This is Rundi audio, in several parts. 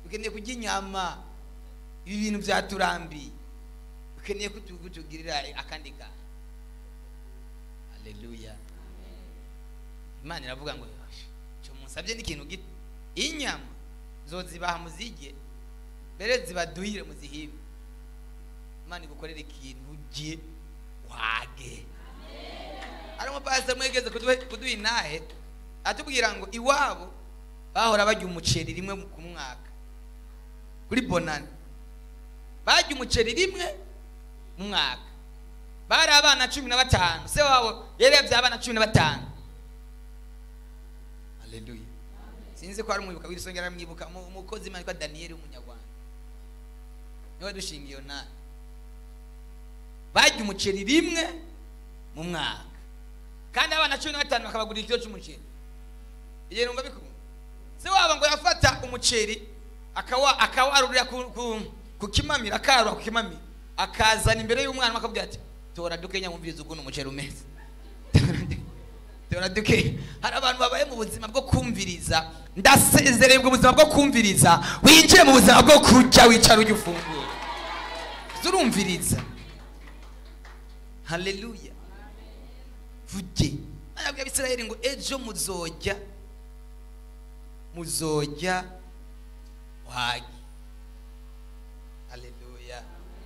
dukeneye kurya inyama ibi bintu byaturambiye dukeneye ko tu- kutugirira akandi kantu haleluya imana iravuga ngo cyo musabye n'ikintu gito inyama zozibaha muzige mbere zibaduhire muzihibe imana igukorera ikintu ujye wage hari umupasiteri mwegeze kuduha- kuduha inahe atubwira ngo iwabo bahora barya umuceri rimwe ku mwaka kuri bonani barya umuceri rimwe mu mwaka bari abana cumi na batanu se wabo yari yabyaye abana cumi na batanu haleluya sinzi ko hari umwibuka w'isongera aramwibuka mu- umukozi imana witwa daniyeli w'umunyarwanda niwe dushinga iyo ntara barya umuceri rimwe mu mwaka kandi abana cumi na batanu bakabagurira ikiro cy'umuceri igihe numva bikunda se wabo ngo yafata umuceri akawa akawarurira ku, ku, ku kimamira akarura ku kimamira akazana imbere y'umwana akabwira ati tora dukenya mwumviriza ukuntu umuceri umeze tora duke hari abantu babaye mu buzima bwo kumviriza ndasezereye ubwo buzima bwo kumviriza winjiye mu buzima bwo kurya wicara ujya ufungura urumviriza haleluya vuge arabwira abisirayeli ngo ejo muzojya muzojya wagi haleluya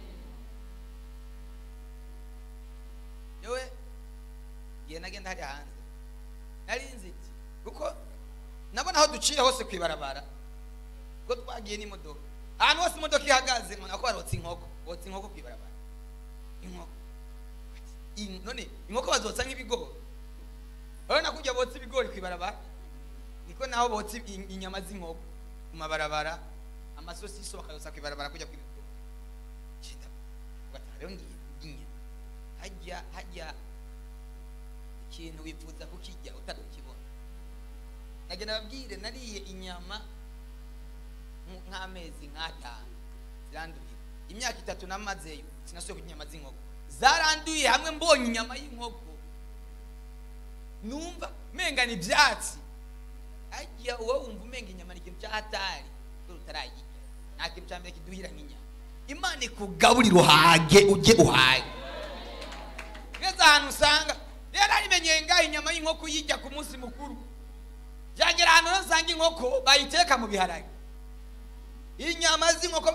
yewe igihe nagenda hariya hanze nari nzi iki kuko nabona aho duciye hose ku ibarabara ko twagiye n'imodoka ahantu hose imodoka ihagaze mbona ko barotse inkoko botsa inkoko ku ibarabara inkoko In- none inkoko bazotsa nk'ibigori urabona ko ujya botsa ibigori ku ibarabara niko naho botsa i- inyama z'inkoko ku mabarabara amasosiso bakayotsa ku ibarabara kujya ku ibigori Cenda, ugataha rero ngiye ngiye hajya hajya ikintu wifuza kukijya utarukibona nagenda babwire nariye inyama nk- nk'amezi nk'atanu ziranduye imyaka itatu namazeyo sinasuye kurya inyama z'inkoko zaranduye hamwe mbonye inyama y'inkoko numva menga ni ibyatsi ajya uwo wumva umenga inyama ni ikintu cy'ahatari dore utarayirya nta kintu cya mbere kiduhira nk'inyama imana ikugaburira uhage ujye uhage ngeze ahantu usanga rero arimenyeye ngaho inyama y'inkoko uyijya ku munsi mukuru byagera ahantu rero usanga inkoko bayiteka mu biharage inyama z'inkoko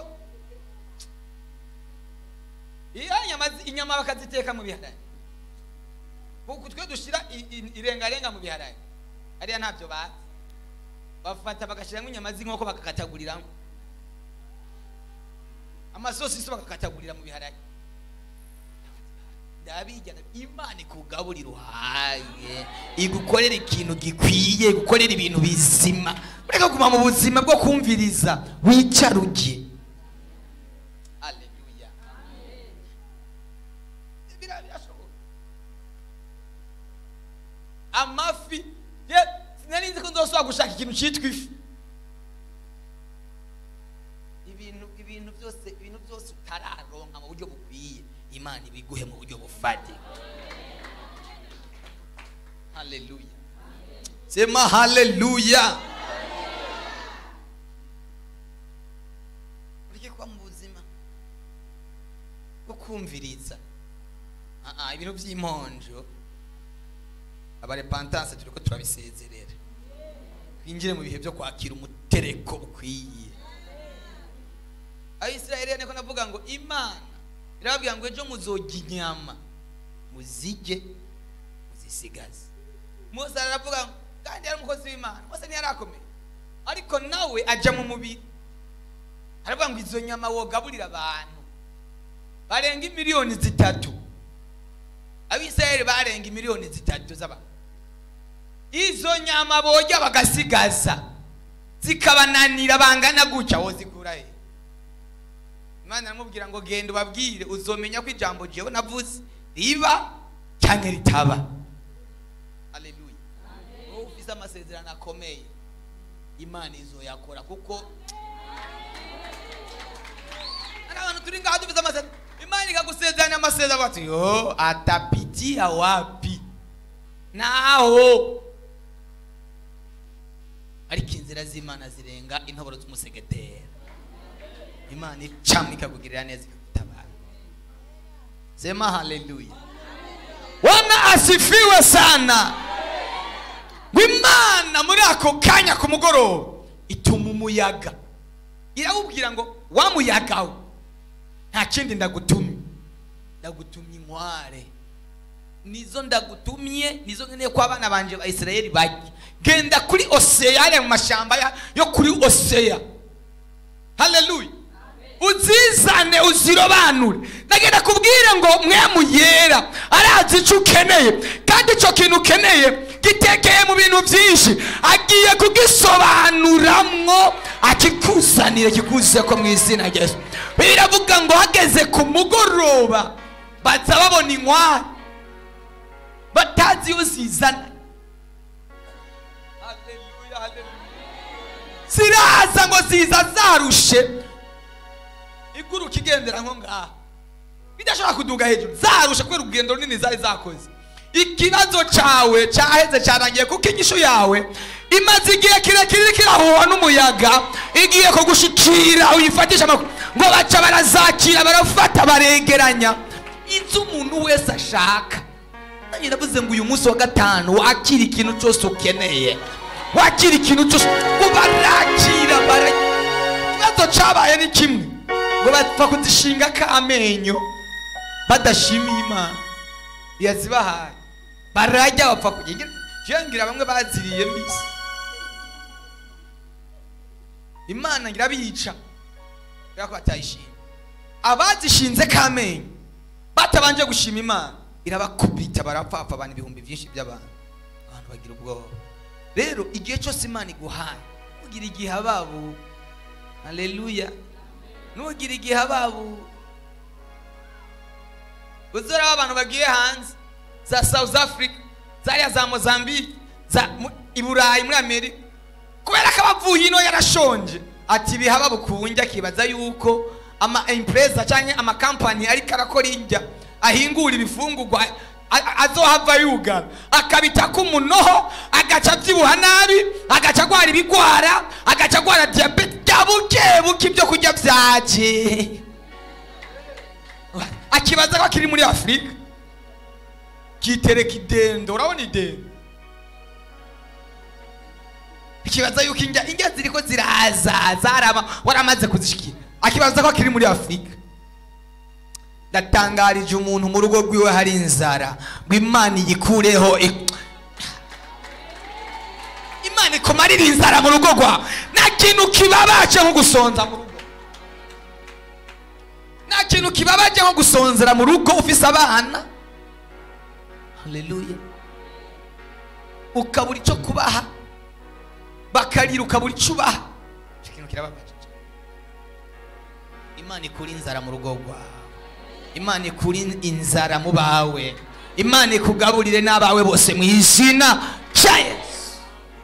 iyo inyama zi- inyama bakaziteka mu biharage kuko twe dushyira i- i- irengarenga mu biharage hariya ntabyo bazi bafata bagashyiramo inyama z'inkoko bagakataguriramo amasosiso bagakatagurira mu biharage ndabijyana imana ikugaburira uhage igukorera ikintu gikwiye igukorera ibintu bizima ureka kuguma mu buzima bwo kumviriza wicara ujye Haleluya. Bira- birashoboka. amafi ye sinari nzi ko nzosubira gushaka ikintu cyitwa ifi ibintu ibintu byose ibintu byose utararonka mu buryo bukwiye imana ibiguhe mu buryo bufatika haleluya sema haleluya ureke kuba mu buzima bwo kumviriza Ah, ah, ibintu by'imponjo abarepantanse turi ko turabisezerera twinjire mu bihe byo kwakira umutereko ukwiye abisirayeli niko navuga ngo imana irababwira ngo ejo muzojya inyama muzige muzisigaze mose aravuga ngo kandi yari umukozi w'imana mose ntiyari akomeye ariko nawe ajya mu mubiri aravuga ngo izo nyama wogaburira abantu barenga imiliyoni zitatu abisirayeli barenga imiliyoni zitatu z'abantu izo nyama bojya bagasigaza zikabananira bangana gutya wozikura he imana aramubwira ngo genda ubabwire uzomenya ko ijambo jewe navuze riba cyangwa ritaba haleluya wowe ufise amasezerano akomeye imana izoyakora kuko hari abantu turi ngaha dufise amasezerano imana ikagusezeranya amasezerano bati yo atapitia wapi naho ariko inzira z'imana zirenga intoboro z'umusegetera imana icamo ikakugirira neza ikagutabara sema haleluya wana asifiwe sana ngo imana muri ako kanya ku mugoroba ituma umuyaga irawubwira ngo wa muyaga we nta kindi ndagutumye ndagutumye inkware nizo ndagutumye nizo nkeneye ko abana banje ba isirayeli bajya genda kuri oseya hariya mu mashyamba ya- yo kuri oseya haleluya uzizane uzirobanure nagenda kubwire ngo mwemu yera arazi icyo ukeneye kandi icyo kintu ukeneye gitekeye mu bintu byinshi agiye kugisobanuramwo akikuzanire kikuze ko mu izina rya yesu biravuga ngo hageze ku mugoroba baza babona inkwari batazi iyo zizana Haleluya, haleluya. ziraza ngo ziza zarushe iguruka igendera nko ngaha bidashobora kuduga hejuru zarusha kubera urugendo runini zari zakoze ikibazo cyawe cyaheze cyarangiye kuko inyishu yawe imaze igihe kirekire iriko irahuhwa n'umuyaga igiye kugushikira uyifatisha amakuru ngo baca barazakira barafata baregeranya inzu umuntu wese ashaka nanjye ndavuze ngo uyu munsi wa gatanu wakira ikintu cyose ukeneye wakira ikintu cyose ngo barakira bara ikibazo cyabaye ni kimwe ngo bapfa kuzishinga k'amenyo badashimiye imana yazibahaye barajya bapfa kugenda ngira bamwe baziriye mbisi imana ngira biyica kubera ko batayishimye abazishinze k'amenyo batabanje gushima imana irabakubita barapfapfa abantu ibihumbi byinshi by'abantu abantu bagira ubwoba rero igihe cyose imana iguhaye ntugire igihe ababu haleluya ntugire igihe ababu uzora abantu bagiye hanze za south africa zariya za mozambique za mu- i burayi muri amerika kubera ko abavuye ino yarashonje ati bihaba bukunjya akibaza yuko ama empresa cyangwa amakampani ariko arakora indya ahingura ibifungurwa a- a- azohava yugara akabita k'umunoho agaca abyibuha nabi agaca agwara ibigwara agaca agwara diyabete bya buke buke ibyo kurya byaje akibaza ko akiri muri afurika kitereka idendo urabona idendo ikibaza yuko indya indya ziriko ziraza zarama waramaze kuzishikira akibaza ko akiri muri afurika ndatangarije umuntu mu rugo rwiwe hari inzara ngo imana iyikureho ik- imana ikumarira inzara mu rugo rwawe nta kintu kibabaje nko gusonza mu rugo nta kintu kibabaje nko gusonzera mu rugo ufise abana haleluya ukabura icyo kubaha bakarira ukabura icyo ubaha icyo kintu kirababaje imana ikura inzara mu rugo rwawe imana ikura inzara mu bawe imana ikugaburire n'abawe bose mu izina rya yesu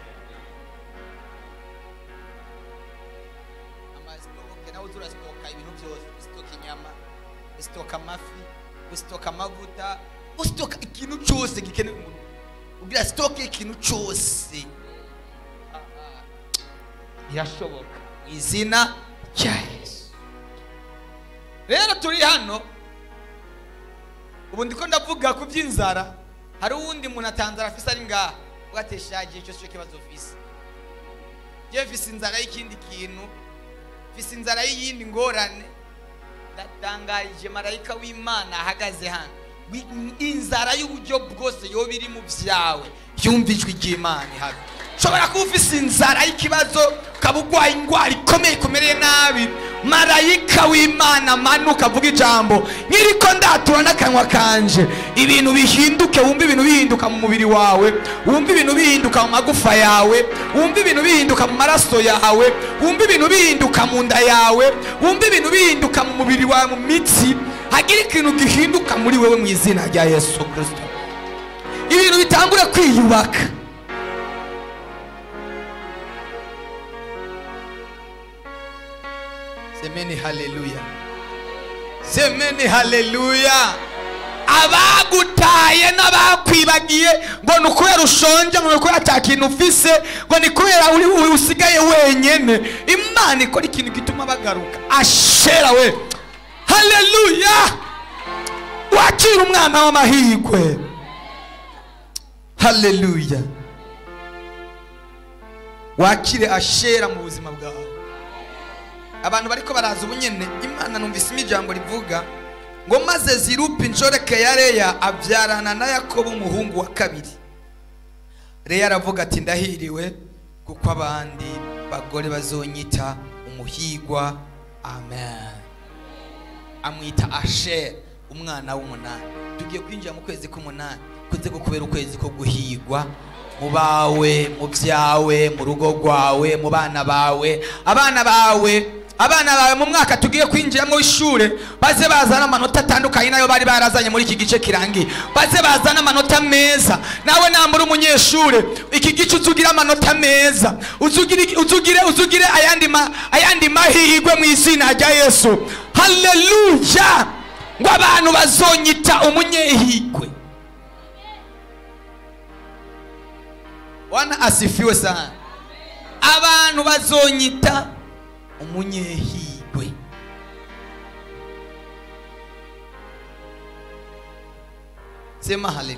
amasitoke nawe uza urasitoka ibintu byose usitoka inyama usitoka amafi usitoka amavuta usitoka ikintu cyose gikenewe umuntu ubwira sitoke ikintu cyose Ah, ah. birashoboka mu izina rya yesu rero turi hano ubu ndiko ndavuga ku by'inzara hari uwundi muntu atanzara afise ari ngaha ugateshagiye icyo cyo kibazo ufise je mfise inzara y'ikindi kintu mfise inzara y'iyindi ngorane ndatangarije marayika w'imana ahagaze hano Wi- inzara y'uburyo bwose yoba iri mu byawe yumva ijwi ry'imana ihari ushobora kuba ufise inzara y'ikibazo ukaba urwaye indwara ikomeye ikumereye nabi marayika w'imana amanuka avuga ijambo nk'iriko ndatura n'akanwa kanje ibintu bihinduke wumve ibintu bihinduka mu mubiri wawe wumve ibintu bihinduka mu magufa yawe wumve ibintu bihinduka mu maraso yawe wumve ibintu bihinduka mu nda yawe wumve ibintu bihinduka mu mubiri wawe mu mitsi hagira ikintu gihinduka muri wewe mu izina rya yesu kirisito ibintu bitangure kwiyubaka semeni haleluya semeni haleluya abagutaye n'abakwibagiye ngo ni ukubera ushonje ngo ni ukubera ata kintu ufise ngo ni kubera uri uri usigaye wenyene imana ikora ikintu gituma bagaruka ashera we haleluya wakira umwana w'amahirwe haleluya wakire ashera mu buzima bwawe abantu bariko baraza ubunyene imana numvisemo ijambo rivuga ngo maze zirupa inshoreke ya leya abyarana na yakobo umuhungu wa kabiri leya aravuga ati ndahiriwe kuko abandi bagore bazonyita umuhigwa amen amwita asher umwana w'umunani tugiye kwinjira mu kwezi k'umunani kuze kubera ukwezi ko guhigwa mu bawe mu byawe mu rugo rwawe mu bana bawe abana bawe abana bawe mu mwaka tugiye kwinjiramo w'ishure baze bazana amanota atandukanye nayo bari barazanye muri iki gice kirangiye baze bazana amanota meza nawe nambura umunyeshure iki gice uzugira amanota meza uzugire uzugire uzugire ayandi ma, ayandi mahirwe mu izina rya yesu haleluya ngo abantu bazonyita umunyehigwe wana asifiwe sana abantu bazonyita umunyehigwe sema haleluya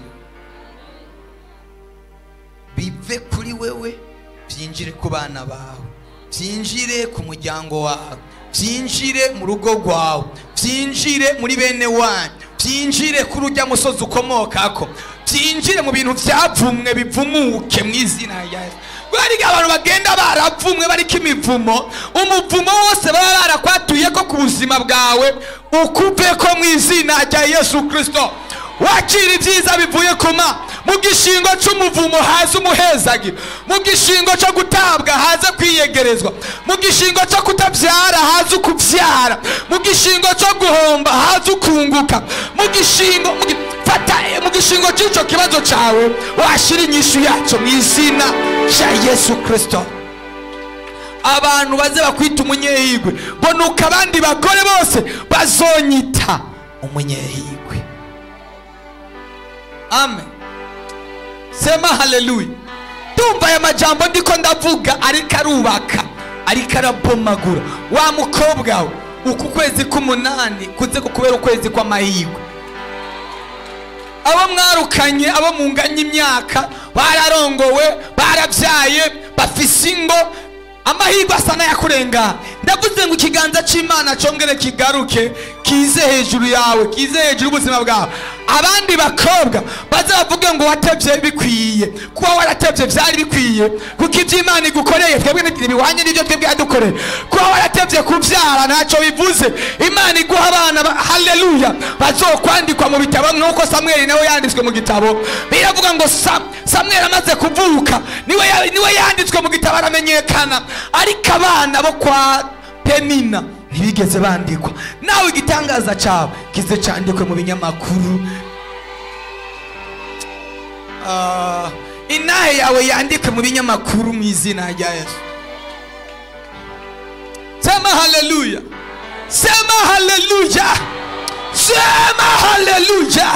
bive kuri wewe byinjire ku bana bawe byinjire ku muryango wawe byinjire mu rugo rwawe byinjire muri bene wanyu byinjire kuri ujya musozi ukomokako byinjire mu bintu byavumwe bivumuke mu izina rya yesu bariga abantu bagenda baravumwe bariko imivumo umuvumo wose baba barakwatuye ko ku buzima bwawe ukuve ko mu izina rya yesu kirisito wakira ibyiza bivuye kuma mu gishingo cy'umuvumo haza umuhezagiro mu gishingo cyo gutabwa haza kwiyegerezwa mu gishingo cyo kutabyara haza ukubyara mu gishingo cyo guhomba haza ukunguka mu gishingo mu gi- fata eh, mu gishingo cy'icyo kibazo cyawe washyira inyishu yacyo mu izina rya yesu kirisito abantu baze bakwita umunyehigwe bonuka abandi bagore bose bazonyita umunyehigwe amen sema haleluya ndumva aya majambo ndiko ndavuga ariko arubaka ariko arabomagura wa mukobwa we uku kwezi k'umunani kuze kukubera ukwezi kw'amahirwe abo mwarukanye abo munganya imyaka bararongowe barabyaye bafise ingo amahirwe asa n'ayakurengana ndavuze ngo ikiganza cy'imana cyongere kigaruke kize hejuru yawe kize hejuru y'ubuzima bwawe abandi bakobwa baze bavuge ngo watebye bikwiye kuba waratebye byari bikwiye kuko ibyo imana igukoreye twebwe ntibihwanye n'ibyo twebwe yadukoreye kuba waratebye kubyara ntacyo bivuze imana iguha abana ba- haleluya bazokwandikwa mu bitabo nk'uko samweli nawe yanditswe mu gitabo biravuga ngo Sa- samweli amaze kuvuka niwe ya- niwe yanditswe mu gitabo aramenyekana ariko abana bo kwa penina ntibigeze bandikwa nawe igitangaza cyawe kize cyandikwe mu binyamakuru Ah, inahe yawe yandikwe mu binyamakuru mu izina rya yesu sema haleluya sema haleluya sema haleluya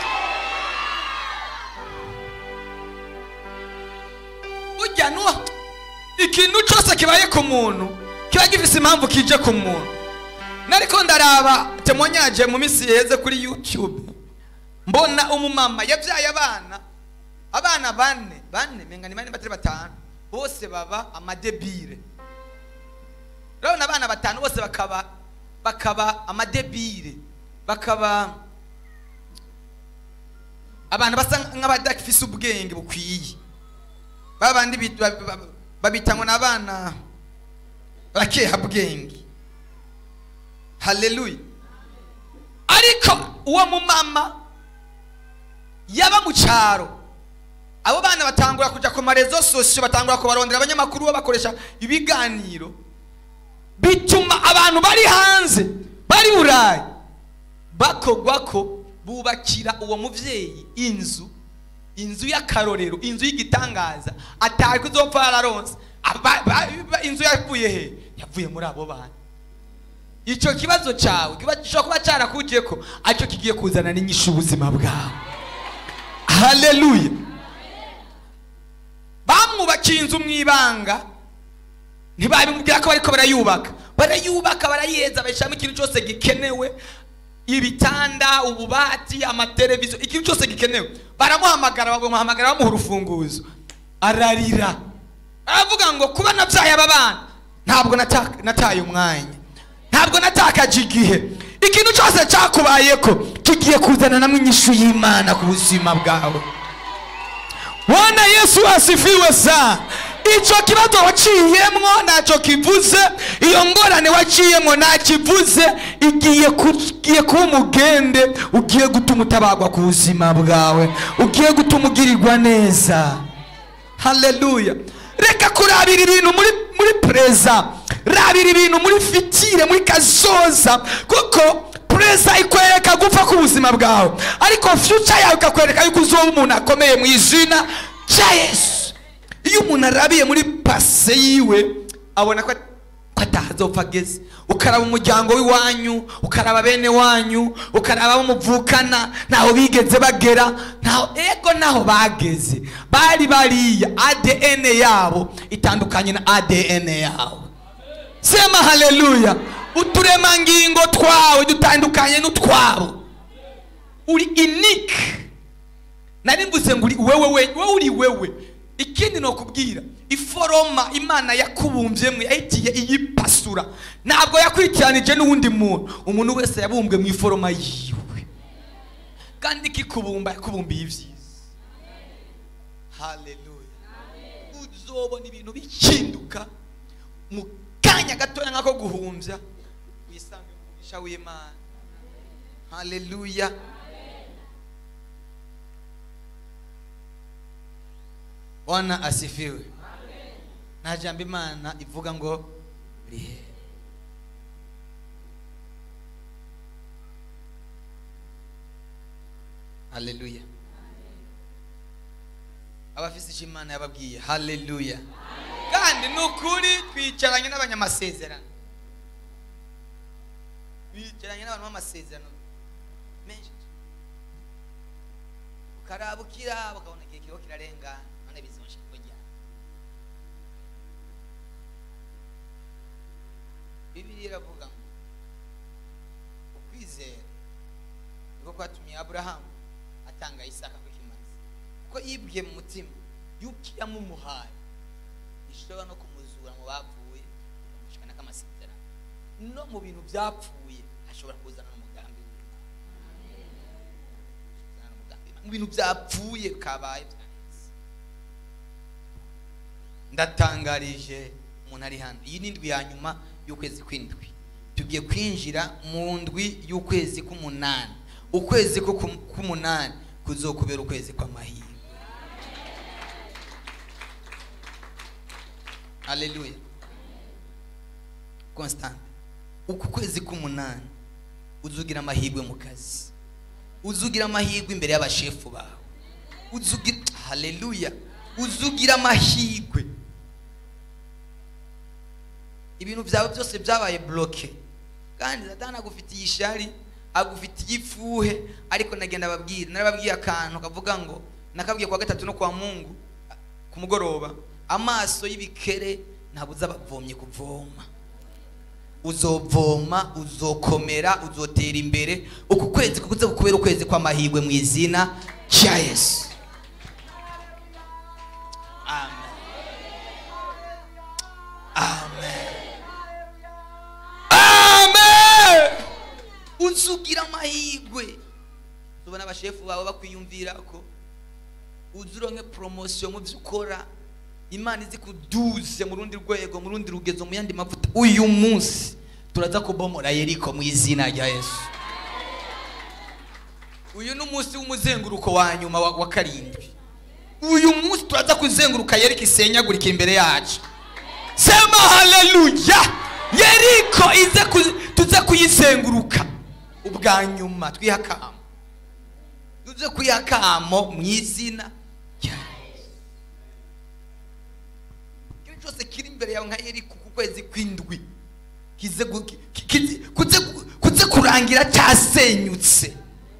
burya nuwa ikintu cyose kibaye ku muntu kiba gifise impamvu kije ku muntu nariko ndaraba temonyaje mu minsi yeze kuri youtube mbona umumama yabyaye abana abana bane bane menga ni bane batari batanu bose baba amadebire urabona abana batanu bose bakaba bakaba amadebire bakaba abantu basa nk'abadafise ubwenge bukwiye babandi bit- ba- ba- babita ngo ni abana bakeha bwenge haleluya ariko uwo mumama yaba mu cyaro abo bana batangura kujya ku marezo sosiyo batangura kubarondera abanyamakuru babakoresha ibiganiro bituma abantu bari hanze bari burayi bakogwa ko bubakira uwo mubyeyi inzu inzu y'akarorero inzu y'igitangaza atari kuzopfa yararonse Aba- ba- ba- inzu yavuye he yavuye muri abo bana icyo kibazo cyawe kiba- gishobora kuba cyarakugiye ko aricyo kigiye kuzana n'inyishu ubuzima bwawe haleluya bamwubakiye inzu mu ibanga ntibabimubwira ko bariko barayubaka barayubaka barayiheza bashyiramo ikintu cyose gikenewe ibitanda ububati amateleviziyo ikintu cyose gikenewe baramuhamagara bamuhamagara bamuha urufunguzo ararira aravuga ngo kuba nabyaye aba bana ntabwo nata- nataye umwanya ntabwo natakaje igihe ikintu cyose cyakubayeko kigiye kuzana namwe inyishu y'imana ku buzima bwawe bwana yesu asifiwe sana icyo kibazo waciyemwo ntacyo kivuze iyo ngorane waciyemwo ntakivuze igiye ku- igiye kuba umugende ugiye gutuma utabagwa ku buzima bwawe ugiye gutuma ugirirwa neza haleluya reka kurabira ibintu muri muri pereza rabira ibintu muri fitire muri kazoza kuko pereza ikwereka gupfa k'ubuzima bwawe ariko future yawe ikakwereka yuko uzoba umuntu akomeye mu izina rya yesu iyo umuntu arabiye muri pase yiwe abona ko ko atahazopfa ageze ukaraba umuryango w'iwanyu ukaraba bene wanyu ukaraba abo muvukana ntaho bigeze bagera ntaho ego naho bageze bari bariya adn yabo itandukanye na adn yawe sema haleluya uturemangingo twawe dutandukanye n'utwabo uri inike nari mvuze ngo uri wewe we wowe uri wewe ikindi ni ukubwira iforoma imana yakubumbyemo yahigiye iyipasura ntabwo yakurikiranije n'uwundi muntu umuntu wese yabumbwe mu iforoma yiwe kandi ikikubumba yakubumbiye ibyiza haleluya uzobona ibintu bihinduka mu kanya gatoya nk'ako guhumbya wisange mu mugisha w'imana haleluya bwana asifiwe nta jambo imana ivuga ngo rihe haleluya abafise icyo imana yababwiye haleluya kandi ni ukuri twicaranye n'abanyamasezerano twicaranye n'abantu b'amasezerano menshi ukarabukira ukabona igihe kiriho kirarengana none bizonsha kujya bibiliya iravuga ngo ukwizera niko kwatumye aburahamu atanga isaka ku kimazi kuko yibwiye mu mutima yuko iyamumuhaye ishobora no kumuzura mu bapfuye ikamushikana k'amasezerano no mu bintu byapfuye ashobora kuzana n'umugambi w'Imana. Kuzana n'umugambi w'Imana. mu bintu byapfuye kabaye byanditse ndatangarije umuntu ari hano iyi ni indwi ya nyuma y'ukwezi kw'indwi tugiye kwinjira mu ndwi y'ukwezi k'umunani ukwezi ko ku- k'umunani kuzokubera ukwezi kw'amahirwe haleluya constant uku kwezi k'umunani uzugira amahirwe mu kazi uzugira amahirwe imbere y'abashefu bawe uzugira haleluya uzugira amahirwe ibintu byawe byose byabaye bloke kandi satani agufitiye ishari agufitiye ifuhe ariko nagenda ababwira narababwiye akantu kavuga ngo nakabwiye kwa gatatu no kwa mungu ku mugoroba amaso y'ibikere ntabwo uzabavomye kuvoma uzovoma uzokomera uzotera imbere uku kwezi kuze kukubera ukwezi kw'amahirwe mu izina rya yesu amen amen amen uzugira amahirwe tubona abashefu bawe bakwiyumvira ko uzuronke poromosiyo mu byo ukora imana izi kuduze mu rundi rwego mu rundi rugezo mu yandi mavuta uyu munsi turaza kubomora yeriko mu izina rya yesu uyu ni umunsi w'umuzenguruko wa nyuma wa, wa karindwi uyu munsi turaza kuzenguruka yeriko isenyagurika imbere yacu sema haleluya yeriko ize ku- tuze kuyizenguruka ubwa nyuma twihakamo tuze kwihakamo mu izina rya Yesu. ikintu cyose kiri imbere yawe nka yeriko ku kwezi kw'indwi kize gu- ki- kize- kuze kuze kurangira cyasenyutse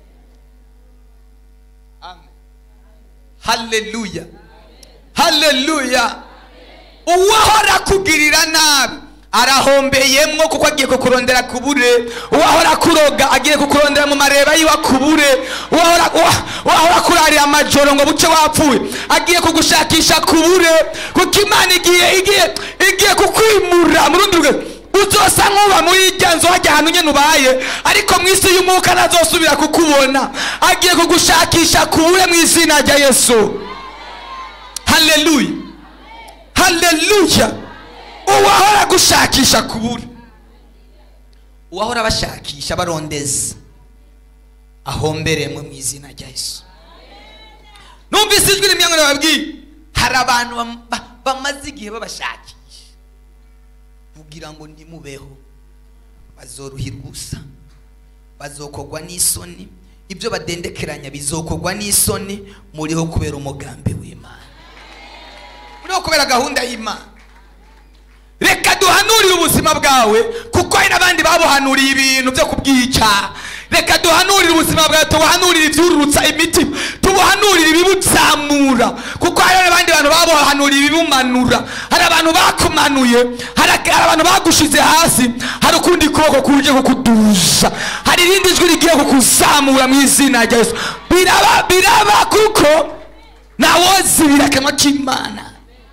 amen haleluya haleluya uwahora kugirira nabi arahombeyemwo kuko agiye kukurondera kubure uwahora kuroga agiye kukurondera mu mareba yiwe akubure uwahora uwa- uwahora kurarira amajoro ngo buce wapfuye agiye kugushakisha kubure kuko imana igiye igiye igiye kukwimura mu rundi rugero uzosa nk'uba muri irya nzu hajya ahantu nyine ubaye ariko mu isi y'umwuka ntazosubira kukubona agiye kugushakisha kubure mu izina rya yesu haleluya haleluya uwahora gushakisha kubura uwahora bashakisha barondeza ahomberemwe mu izina rya yesu numvise ijwi rimwe ngo bababwiye hari abantu bam- ba- bamaze igihe babashakisha kugira ngo ntimubeho bazoruhirwa ubusa bazokogwa n'isoni ibyo badendekeranya bizokogwa n'isoni muriho kubera umugambi w'imana muriho kubera gahunda y'imana reka duhanurire ubuzima bwawe kuko hari n'abandi babuhanuriye ibintu byo kubwica reka duhanurire ubuzima bwawe tubuhanurire ibyururutsa imitima tubuhanurire ibibuzamura kuko hari n'abandi bantu babuhanuriye ibibumanura hari abantu bakumanuye hari hari abantu bagushize hasi hari ukundi kuboko kuje kukuduza hari irindi jwi rigiye kukuzamura mu izina rya yesu biraba biraba kuko ntawozibira akanwa k'imana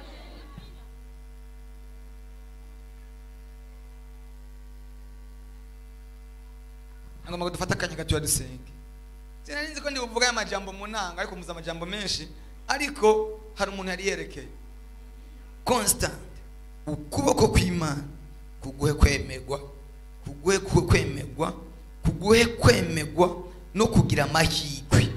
ngomba ngo dufate akanya gato dusenge sinari nzi ko ndi buvuga aya majambo mu nanga ariko muzi amajambo menshi ariko hari umuntu yari yerekeye constant ukuboko kw'imana kuguhe kwemerwa kuguhe ku- kwemerwa kuguhe kwemerwa no kugira amahirwe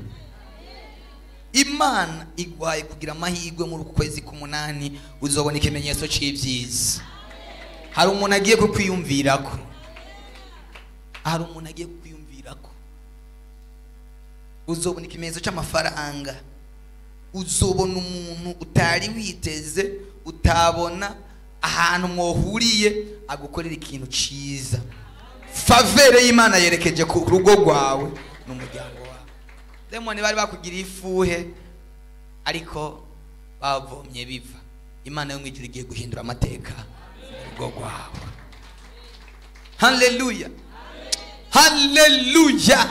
imana igwaye kugira amahirwe muri uku kwezi k'umunani uzobona ikimenyetso cy'ibyiza hari umuntu agiye kukwiyumvirako hari umuntu agiye kukwiyumvirako uzobona ikimenyetso cy'amafaranga uzobona umuntu utari witeze utabona ahantu mwohuriye agukorera ikintu cyiza favere y'imana yerekeje ku rugo rwawe n'umuryango wawe demoni bari bakugiriye ifuhe ariko bavomye biva imana yo mu ijuru igiye guhindura amateka mu rugo rwawe haleluya haleluya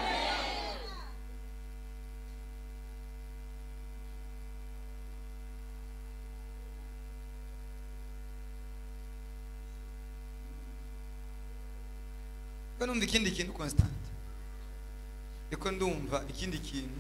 ko numva ikindi kintu constant riko ndumva ikindi kintu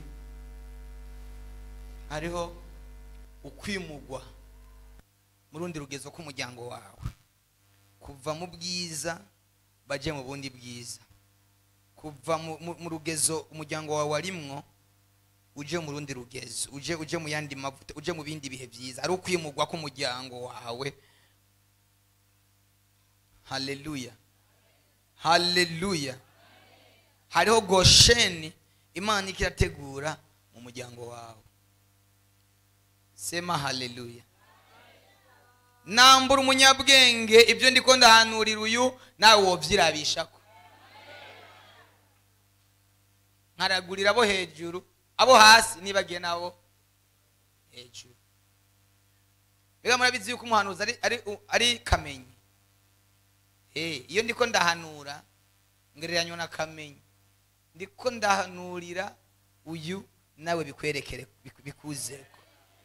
hariho ukwimugwa mu rundi rugezo k'umuryango wawe kuva mu bwiza baje mu bundi bwiza kuva mu- mu mu rugezo umuryango wawe warimwo uje mu rundi rugezo uje uje mu yandi mavuta uje mu bindi bihe byiza ari ukwimugwa k'umuryango wawe haleluya haleluya hariho gosheni imana ikirategura mu muryango wawe sema haleluya nambura umunyabwenge ibyo ndiko ndahanurira uyu nawe wovyirabishako nkaragurira abo hejuru abo hasi nibagiye nabo hejuru rero murabizi yuko umuhanuzi ari, ari, ari kamenyi Eh, iyo ndiko ndahanura ngereranywa na kamenyi ndiko ndahanurira uyu nawe bikwerekere biku- bikuzeko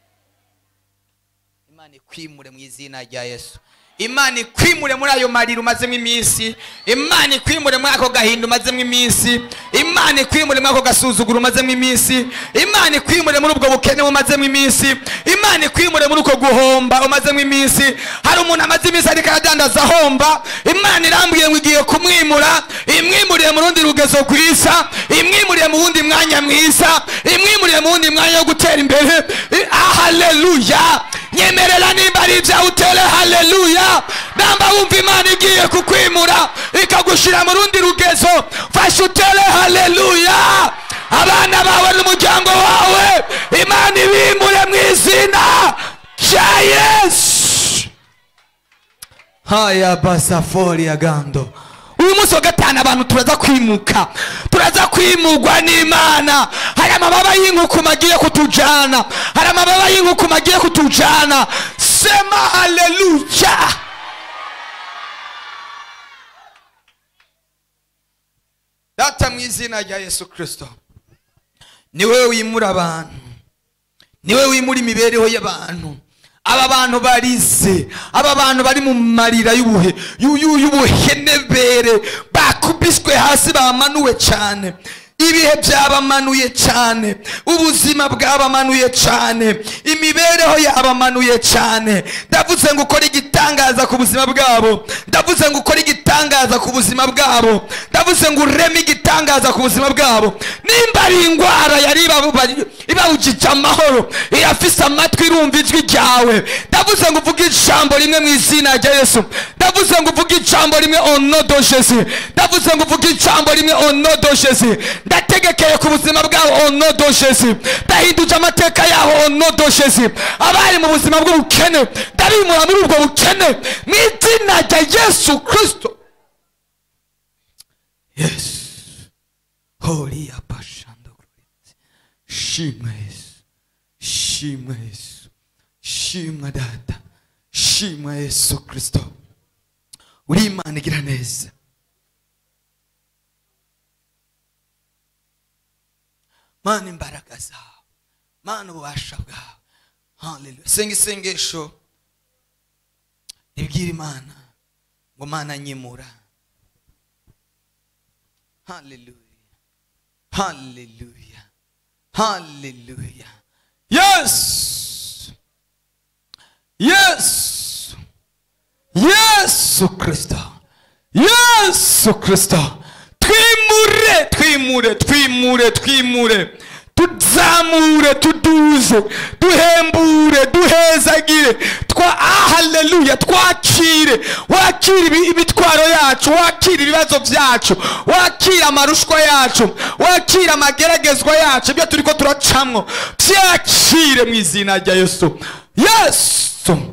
imana ikwimure mu izina rya yesu imana ikwimure muri ayo marira umazemo iminsi imana ikwimure muri ako gahinda umazemo iminsi imana ikwimure muri ako gasuzuguro umazemo iminsi imana ikwimure muri ubwo bukene umazemo iminsi imana ikwimure muri uko guhomba umazemo iminsi hari umuntu amaze iminsi ariko aradandaza ahomba imana irambwiye ngo igiye kumwimura imwimuriye mu rundi rugezo rwiza imwimuriye mu wundi mwanya mwiza imwimuriye mu wundi mwanya wo gutera imbere I- ah, haleluya nyemerera nimba ari ibyawe utere haleluya namba wumva imana igiye kukwimura ikagushyira mu rundi rugezo fasha utere haleluya abana bawe n'umuryango wawe imana ibimure mu izina rya yesu haya basafori ya gando uyu munsi wa gatanu abantu turaza kwimuka turaza kwimugwa n'imana hari amababa y'inkukuma agiye kutujana hari amababa y'inkukuma agiye kutujana sema haleluya data mu izina rya yesu kirisito ni wowe wimura abantu ni wowe wimura imibereho y'abantu aba bantu barize aba bantu bari mu marira y'ubuhe y'u- y'u- y'ubuhenebere bakubiswe hasi bamanuwe cyane ibihe byabamanuye cyane ubuzima bwabamanuye cyane imibereho yabamanuye cyane ndavuze ngo ukore igitangaza ku buzima bwabo ndavuze ngo ukore igitangaza ku buzima bwabo ndavuze ngo ureme igitangaza ku buzima bwabo nimba ari indwara yari ibabu- ibawujije amahoro irafise amatwi irumva ijwi ryawe ndavuze ngo uvuge ijambo rimwe mu izina rya yesu ndavuze ngo uvuge ijambo rimwe onodojezi ndavuze ngo uvuge ijambo rimwe onodojezi ndategekeye ku buzima bwabo onodojezi ndahinduje amateka yaho onodojezi abari mu buzima bw'ubukene ndabimura muri ubwo bukene mu izina rya yesu kirisito yesu horiya pashando shimwa yesu shimwa yesu shimwa data shimwa yesu kirisito uri imana igira neza mana imbaraga zawe mana ububasha bwawe haleluya senga isengesho ribwira imana ngo mana nyimura haleluya haleluya haleluya yesu yesu yesu kirisito yesu kirisito twimure twimure twimure twimure tuzamure tuduze duhembure duhezagire twa ah, haleluya twakire wakire ibi- imitwaro yacu wakire ibibazo byacu wakire amarushwa yacu wakire amageragezwa yacu ibyo turi ko turacamwo byakire mu izina rya yesu yesu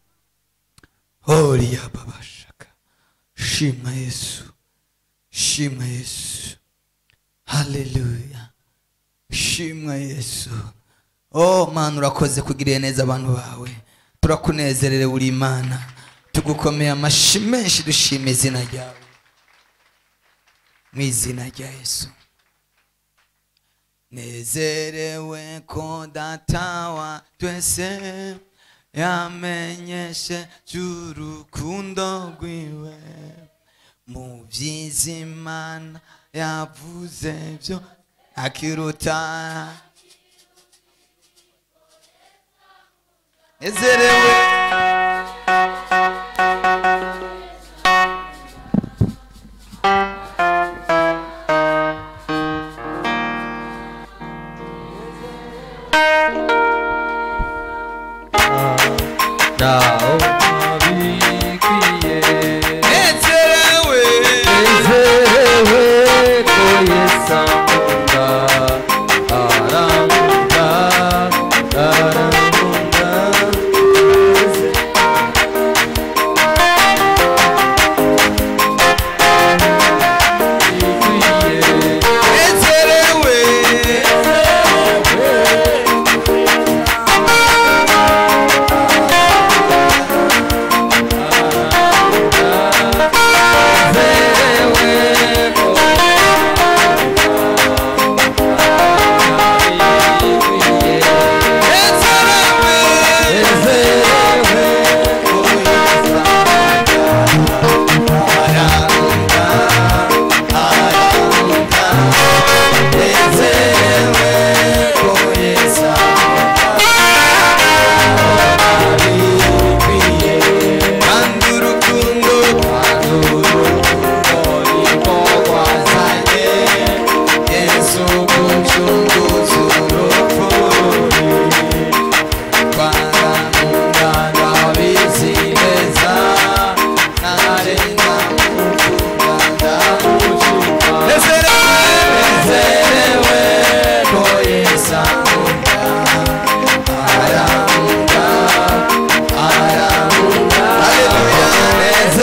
horiya babashaka shimwa yesu shimwa yesu haleluya shimwa yesu oh mana urakoze kugirira neza abantu bawe turakunezerewe uri imana tugukomeye amashyi menshi dushima izina ryawe mu izina rya yesu nezerewe ko data wa twese yamenyeshe cy'urukundo rwiwe mu by'izimana yavuze byo akiruta nezerewe naho ntabikwiye nezerewe nezerewe ko yesu ankunda arankunda arankunda ikwiye nezerewe kandi urukundo yesu gucunguza urupfu twaramunda ndabizi neza narenga mukunda ndamushika nezerewe ko yesu ankunda arankunda arankunda haleluya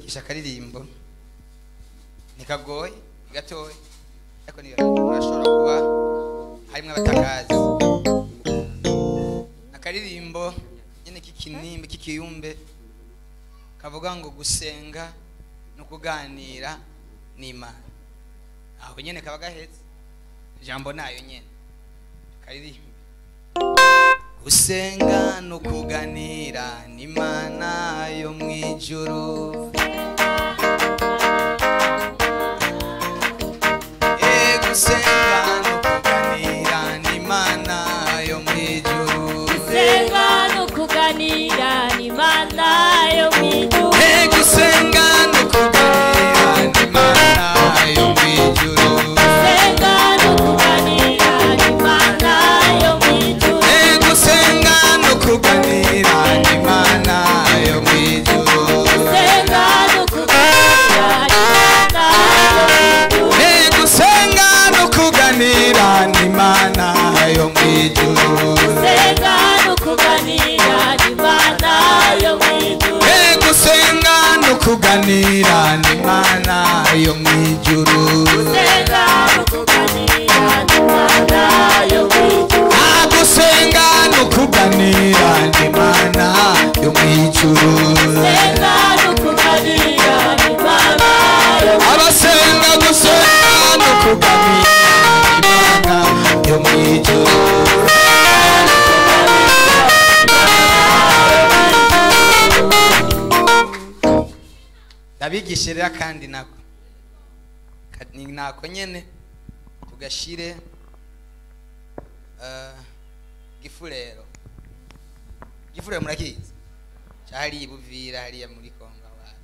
kubigisha akaririmbo ntikagoye ni gatoya ariko ni murashobora kuba harimwo abatakazi akaririmbo nyine k'ikinimba k'ikiyumbe kavuga ngo gusenga no kuganira n'imana aho nyine kaba gahetse ijambo nayo nyine karirimba gusenga no kuganira n'imana yo mu ijuru Eh, gusenga no kuganira n'imana yo mu ijuru Senga no kuganira n'Imana yo mw'ijuru. Eh, gusenga no kuganira n'imana yo mu ijuru Senga no kuganira n'Imana yo mw'ijuru. Eh, gusenga no kuganira n'imana yo mu ijuru Senga no kuganira n'Imana yo mw'ijuru. Eh, gusenga no kuganira n'imana yo mu ijuru Senga no kuganira n'Imana yo mw'ijuru. Eh, gusenga no kuganira n'imana yo mu ijuru Senga no kuganira n'Imana yo mw'ijuru. Ah, gusenga no kuganira n'imana yo mu ijuru Senga no kuganira n'Imana yo mw'ijuru. abasenga gusenga no kuganira n'imana yo mu ijuru ndabigishe rero kandi nako Ka- ni nako nyene tugashire eh, gifurero gifurero murakizi cari buvira hariya muri kongo awapi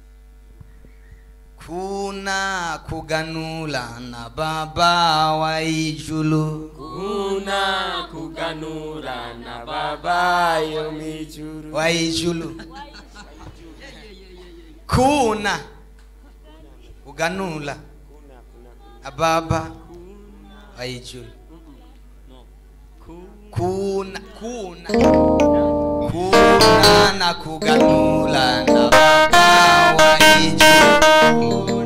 kuna kuganula na baba wa ijulu kuna kuganura na baba yo mijuru wa ijulu kuna kuganula na baba wa ijulu kuna kuna kuna na kuganula na baba wa ijulu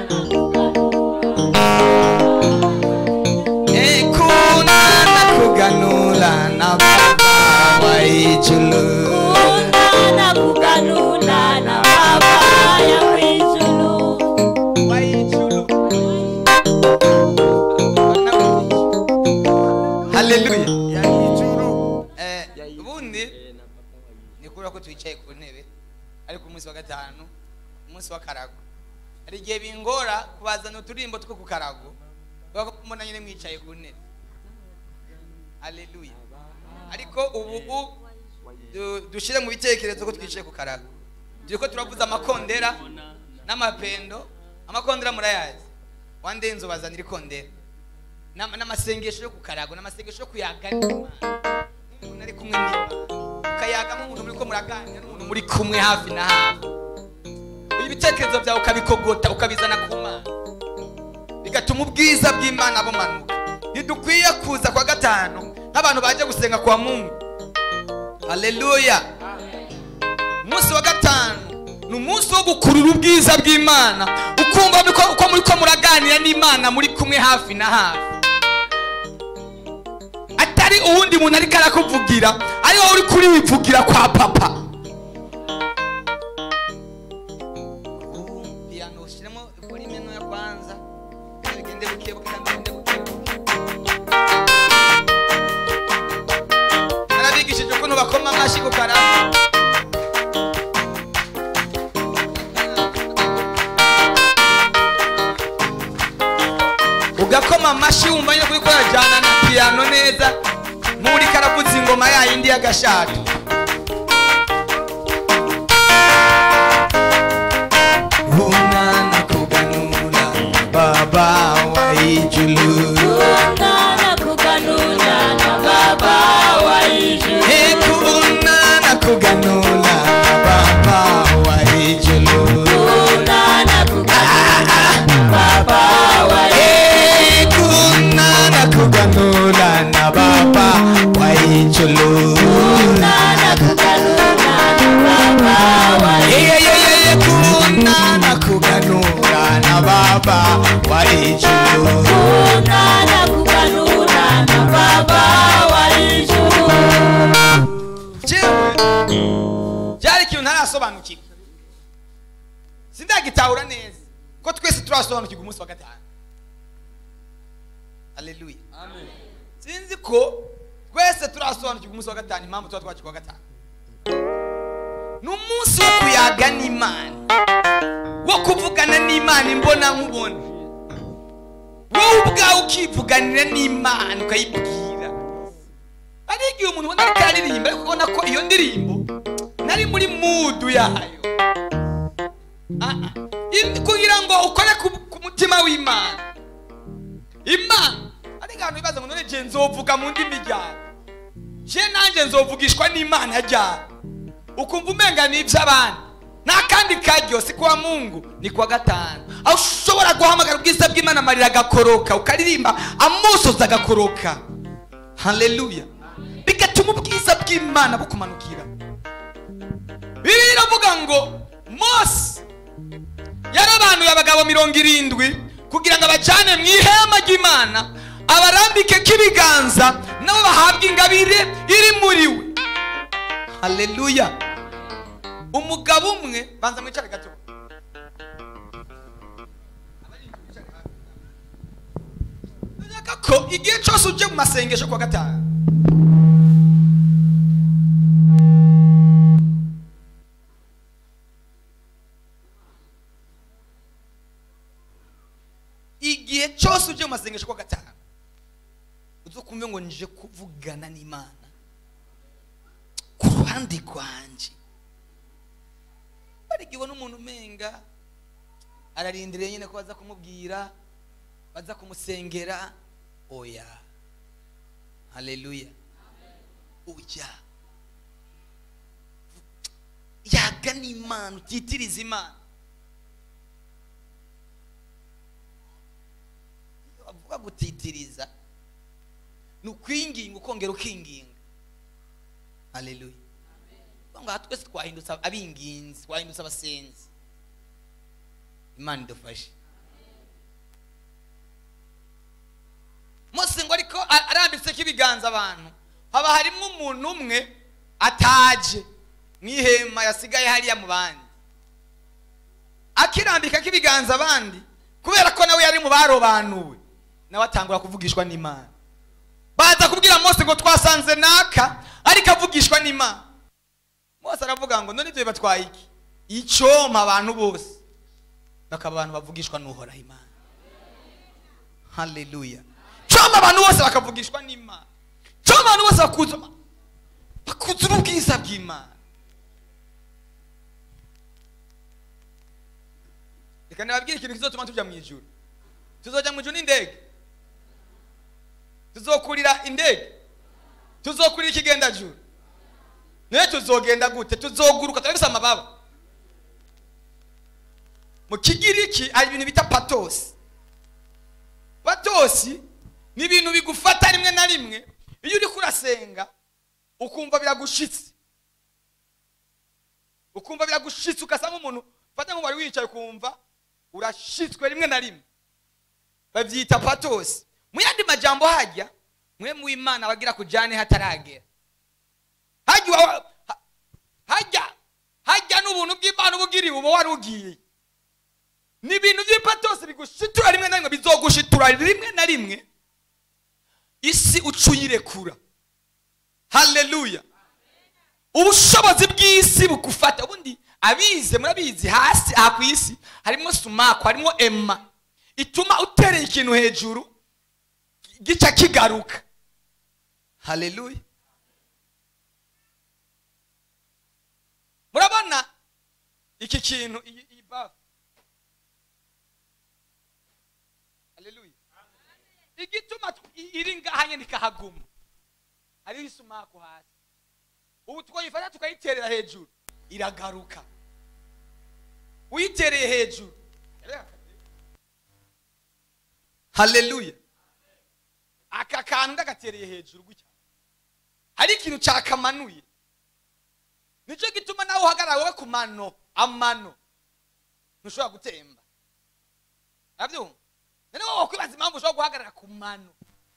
Eh, kuna na kuganula na baba wa ijulu Kuna na kuganula na Baba ya mw'ijuru. wa ijulu haleluya Eh, ubundi ni kubera ko twicaye ku ntebe ariko umunsi wa gatanu umunsi wa karago hari igihe bingora kubazana uturimbo two ku karago kubera ko mbona nyine mwicaye ku ntebe haleluya ariko ubu u- du- dushyire mu bitekerezo ko twicaye ku karago turi ko turavuza amakondera n'amapendo amakondera murayazi wandenze ubazanira ikondera N'ama- n'amasengesho yo ku karago n'amasengesho yo kuyaga n'Imana. umuntu ari kumwe n'imana ukayagamo umuntu muri ko muraganira n'umuntu muri kumwe hafi na hafi ibitekerezo byawe ukabikogota ukabizana ku mana bigatuma ubwiza bw'imana bumanuka ntidukwiye kuza kwa gatanu nk'abantu baje gusenga kwa mungu haleluya umunsi wa gatanu ni umunsi wo gukurura ubwiza bw'imana ukumva ko- uko muri ko muraganira n'imana muri kumwe hafi na hafi atari uwundi muntu ariko arakuvugira ari wowe uri kuriwivugira kwa papa piyano ushyiremo volume ntoya kwanza kandi bigende buke buke kandi bigende buke buke narabigishije ukuntu bakoma amashyi ku karamu ugakoma amashyi wumva nyine kuri kurajyana na piyano neza nk'uri karavuza ingoma yayindi y'agashato bunana kuganura baba wa ijulu Kuna na kuganula na Baba wa ijuru. ekubunana kuganura baba wa ijulu Kuna na kuganula na Baba wa ijuru. ekunana kuganura na baba wa ijulu Kuna ijuru Kuna kuganura na baba wa ijuru jewe byari ikintu ntarasobanukirwa sindagitahura neza ko twese turasobanukirwa umunsi wa gatanu haleluya sinzi ko twese turasobanukirwa umunsi wa gatanu impamvu tuba twakirwa wa gatanu ni umunsi wo kuyaga n'imana wo kuvugana n'imana imbona nkubona wowe ubwawe ukivuganira n'imana ukayibwira hari igihe umuntu ubona ko aririmba ariko ubona ko iyo ndirimbo nari muri mudu yayo Ah, ah. In- kugira ngo ukore ku- ku mutima w'imana imana ariko abantu bibaza ngo none je nzovuga mu ndimi ryawe je nanjye nzovugishwa n'imana ryawe ukumva umenga ni iby'abandi nta kandi karyo si kuwa mungu ni kuwa gatanu aho ushobora guhamagara ubwiza bw'imana amarira agakoroka ukaririmba amusozi agakoroka haleluya bigatuma ubwiza bw'imana bukumanukira bibiliya iravuga ngo mose yarabanuye abagabo mirongo irindwi kugira ngo abajyane mu ihema ry'imana abarambike k'ibiganza nabo bahabwe ingabire iri muri we haleluya umugabo umwe banza mwicare gato Ndashaka ko igihe cyose ujye mu masengesho kuwa gatanu igihe cyose ujye mu masengesho kuwa gatanu uzukumve ngo nje kuvugana n'imana ku ruhande rwanjye ariko ibona umuntu umenga ararindiriye nyine ko baza kumubwira baza kumusengera oya haleluya oya yaga n'imana utitiriza imana iyo bavuga gutitiriza ni ukwinginga ukongera ukinginga haleluya ngo aha twese twahindutse abinginzi twahindutse abasenzi imana idufashe mose ngo ariko a- arambitseko ibiganza abantu haba harimo umuntu umwe ataje mu ihema yasigaye hariya mu bandi akirambikako ibiganza abandi kubera ko nawe yari mu barobanuwe nawe atangura kuvugishwa n'imana baza kubwira mose ngo twasanze naka ariko avugishwa n'imana mose aravuga ngo none ibyo bibatwaye iki icyoma abantu bose bakaba abantu bavugishwa n'uhoraho imana haleluya cyoma abantu bose bakavugishwa n'imana cyoma abantu bose bakuza bakuzura ubwiza bw'imana reka nababwire ikintu kizotuma tujya mu ijuru tuzojya mu ijuru n'indege tuzokurira indege tuzokurira ikigendajuru nawe tuzogenda gute tuzoguruka turabisa amababa mu kigiriki hari ibintu bita patosi patosi ni ibintu bigufata rimwe na rimwe iyo uri kurasenga ukumva biragushitse ukumva biragushitse ugasa nk'umuntu fata nk'ubu wari wicaye ukumva urashitswe rimwe na rimwe babyita patosi mu yandi majambo hajya mwe mu imana bagira kujyane hataragera hajya uwa- ha- hajya hajya n'ubuntu bw'imana uba ugiriwe uba wari ugiye ni ibintu by'ipatosi bigushitura rimwe na rimwe bizogushitura rimwe na rimwe isi uca uyirekura haleluya ubushobozi bw'isi bugufata ubundi abize murabizi hasi aha ku isi harimo sumaku harimo ema ituma utereye ikintu hejuru gica kigaruka haleluya murabona iki kintu iyi iyi bafu haleluya igituma tw- i- iri ngaha nyine ikahaguma hariho isumaku hasi ubu twayifata tukayiterera hejuru iragaruka uyitereye hejuru haleluya aka kantu ndagatereye hejuru gutya hari ikintu cyakamanuye nicyo gituma nawe uhagarara wowe ku mano amano ntushobora gutemba nabyumva noneho wowe kwibaza impamvu ushobora guhagarara ku mano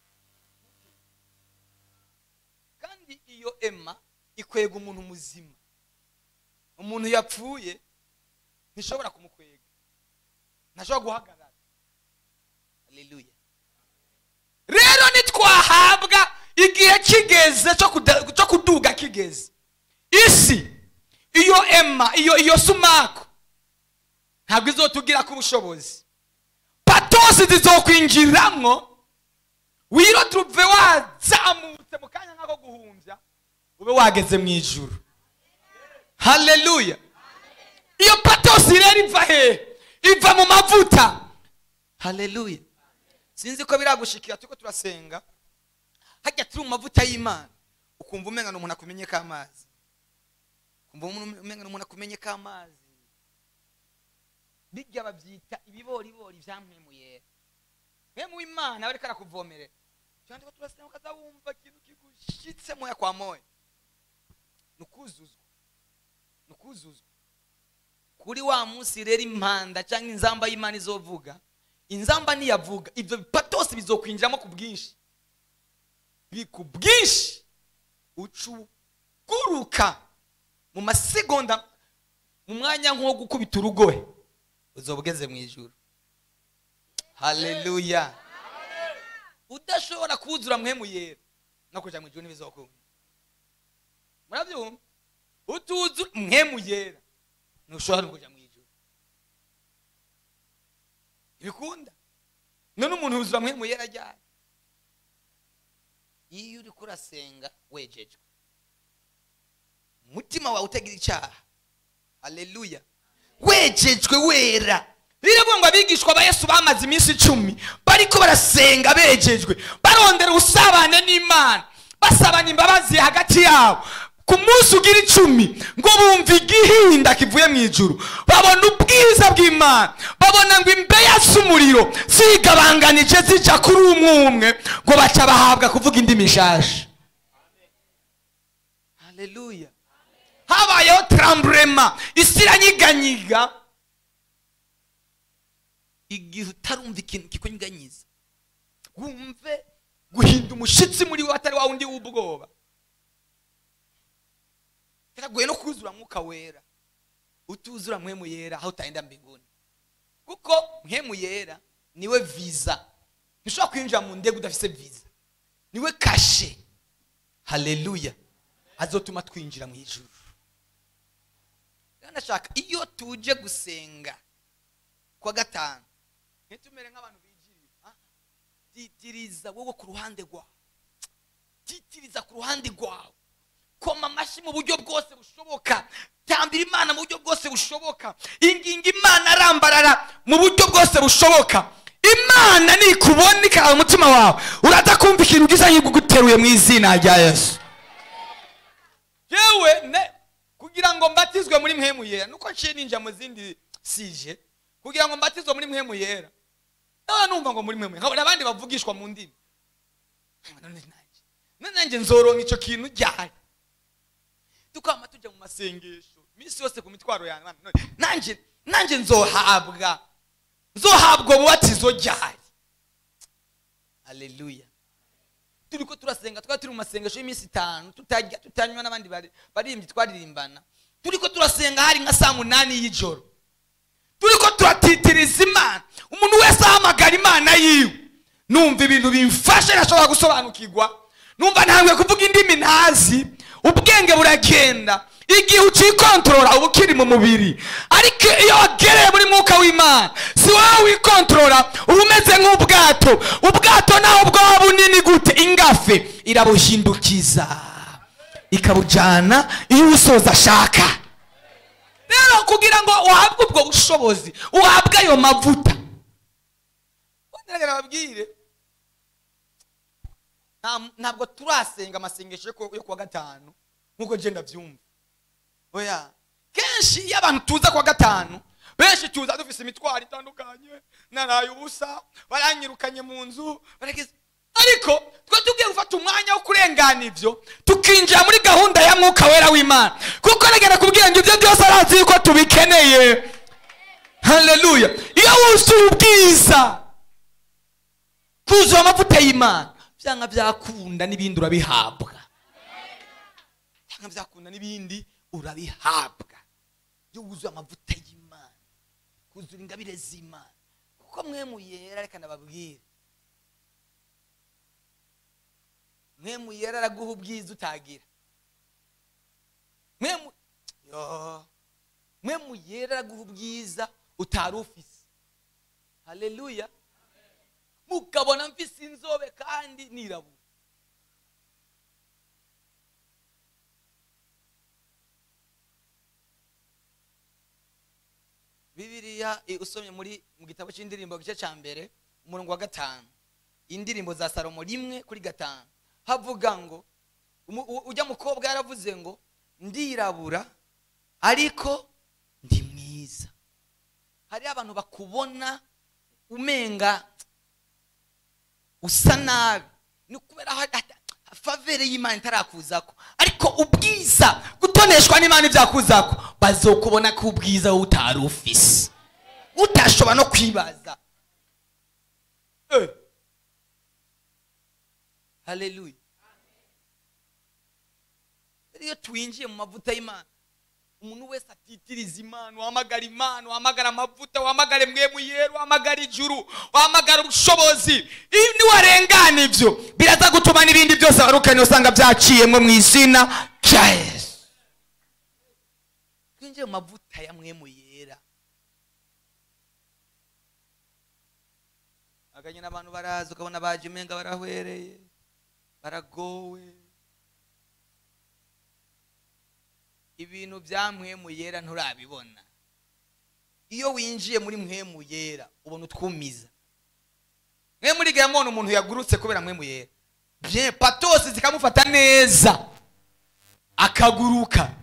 kandi iyo ema ikwega umuntu muzima umuntu yapfuye ntishobora kumukwega ntashobora guhagarara haleluya rero nitwahabwa igihe kigeze cyo kuda- cyo kuduga kigeze isi iyo ema iyo iyo sumaku ntabwo izotugira ku bushobozi patosi zizokwinjiramwo wiro tuve wazamutse mu kanya nk'ako guhumbya ube wageze mu ijuru haleluya iyo patosi rero iva hehe iva mu mavuta haleluya sinzi ko biragushikira turiko turasenga hajya turi mu mavuta y'imana ukumva umenga ni umuntu akumenye k'amazi ukumva umenga ni umuntu akumenye k'amazi bijya babyita ibiboribori byamwemuyera mwemu w'imana bariko arakuvomerera cyane ko turasenga ukaza wumva ikintu kigushitse moya kwa moya ni ukuzuzwa ni ukuzuzwa kuri wa munsi rero impanda cyangwa inzamba y'imana izovuga inzamba niyavuga ibyo bipatose bizokwinjiramo ku bwinshi bi ku bwinshi ucuguruka mu masegonda mu mwanya nk'uwo gukubita urugohe uzoba ugeze mu ijuru haleluya udashobora kuzura mwemu yera no kuja mu ijuru ntibizokunda murabyumva utuzura mwemu yera ntushobora no kuja mu ijuru ntibikunda none umuntu yuzura mwemu yera ryari iyo uriko urasenga wejejwe umutima wawe utagira icyaha haleluya wejejwe wera biravuga ngo abigishwa ba yesu bamaze iminsi icumi bariko barasenga bejejwe barondera ubusabane n'imana basabana imbabazi hagati yabo ku munsi ugira icumi ngo bumva igihinda kivuye mu ijuru babona ubwiza bw'imana babona ngo imbeya z'umuriro zigabanganije zica kuri umwe umwe ngo baca bahabwa kuvuga indimi nshasha haleluya habayeho taramburema isi iranyiganyiga igihe utarumva ikintu kikunyiganyiza wumve guhinda umushitsi muri we atari wa wundi w'ubwoba biragoye no kuzura mwuka wera utuzura mwemu yera aho utaenda mbinguni kuko mwemu yera niwe viza ntushobora kwinjira mu ndege udafise viza niwe kashe haleluya azotuma twinjira mu ijuru rero ndashaka iyo tuje gusenga kwa gatanu ntitumere nk'abantu bigiriye ah, titiriza wowe ku ruhande rwawe titiriza ku ruhande rwawe koma amashyi mu buryo bwose bushoboka tambira imana mu buryo bwose bushoboka inginga imana arambarara mu buryo bwose bushoboka imana nikubona ikaraba umutima wawe uraza kumva ikintu gisa nk'iguteruye mu izina rya yesu yewe ne kugira ngo mbatizwe muri mwemu yera nuko nciye ninjira mu zindi sije kugira ngo mbatizwe muri mwemu yera naba numva ngo muri mwemu yera nkabona abandi bavugishwa mu ndimi none nanjye none nanjye nzoronka icyo kintu ryari tukama tujya mu masengesho iminsi yose ku mitwaro yanjye Mana, none nanjye nanjye nzohabwa nzohabwa ububatizo ryari haleluya turi ko turasenga twari turi mu masengesho y'iminsi itanu tutarya tutanywa n'abandi bari- baririmbyi twaririmbana turi ko turasenga hari nka saa munani y'ijoro turi ko turatitiriza imana umuntu wese ahamagara imana yiwe numva ibintu bimfashe ntashobora gusobanukirwa numva ntangwe kuvuga indimi ntazi ubwenge buragenda igihe ucikontorora uba ukiri mu mubiri ariko iyo wagereye muri mwuka w'imana si wowe wikontorora uba umeze nk'ubwato ubwato naho bwaba bunini gute ingafe irabuhindukiza ikabujyana iyo uwusoza ashaka rero kugira ngo uhabwe ubwo bushobozi uhabwe ayo mavuta ngerageza babwire nta- ntabwo turasenga amasengesho yo ku- yo kuwa gatanu nk'uko ngenda byumva oya kenshi iyo abantu tuza kuwa gatanu benshi tuza dufise imitwaro itandukanye naraye ubusa baranyirukanye mu nzu baragize ariko twe tugiye gufata umwanya wo kurengana ibyo tukinjira muri gahunda ya mwuka wera w'imana kuko nagenda kubwira ngo ibyo byose arazi yuko tubikeneye haleluya iyo wuzuye ubwiza kuzura amavuta y'imana byanga byakunda n'ibindi urabihabwa byanga byakunda n'ibindi urabihabwa iyo wuzuye amavuta y'imana kuzura ingabire z'imana kuko mwe muyera reka nababwire mwe muyera araguha ubwiza utagira mwe mu yo mwe muyera araguha ubwiza utari ufise haleluya mukabona mfise inzobe kandi nirabura bibiliya eh, usomye muri mu gitabo cy'indirimbo gice cya mbere umurongo wa gatanu indirimbo za salomo rimwe kuri gatanu havuga ngo umu- u- ujya mukobwa yaravuze ngo ndirabura ariko ndi mwiza hariho abantu bakubona umenga usa nabi ni ukubera ha- ha- favere y'imana itarakuzako ariko ubwiza gutoneshwa n'imana ibyakuzako bazokubona ko ubwiza wowe utari ufise utashobora no kwibaza Eh. haleluya rero iyo twinjiye mu mavuta y'imana umuntu wese atitiriza imana wahamagara imana wahamagara amavuta wahamagare mwemu yera wahamagara ijuru wahamagara ubushobozi iyo niwarengana ibyo biraza gutuma n'ibindi byose warukanye usanga byaciyemo mu izina rya yesu twinjiye mu mavuta ya mwemu yera aganye n'abantu baraza ukabona baje umenga barahwereye baragowe ibintu bya mwemu yera nturabibona iyo winjiye muri mwemu yera ubona utwumiza mwe muri gamona umuntu yagurutse kubera mwemu yera bien patosi zikamufata neza akaguruka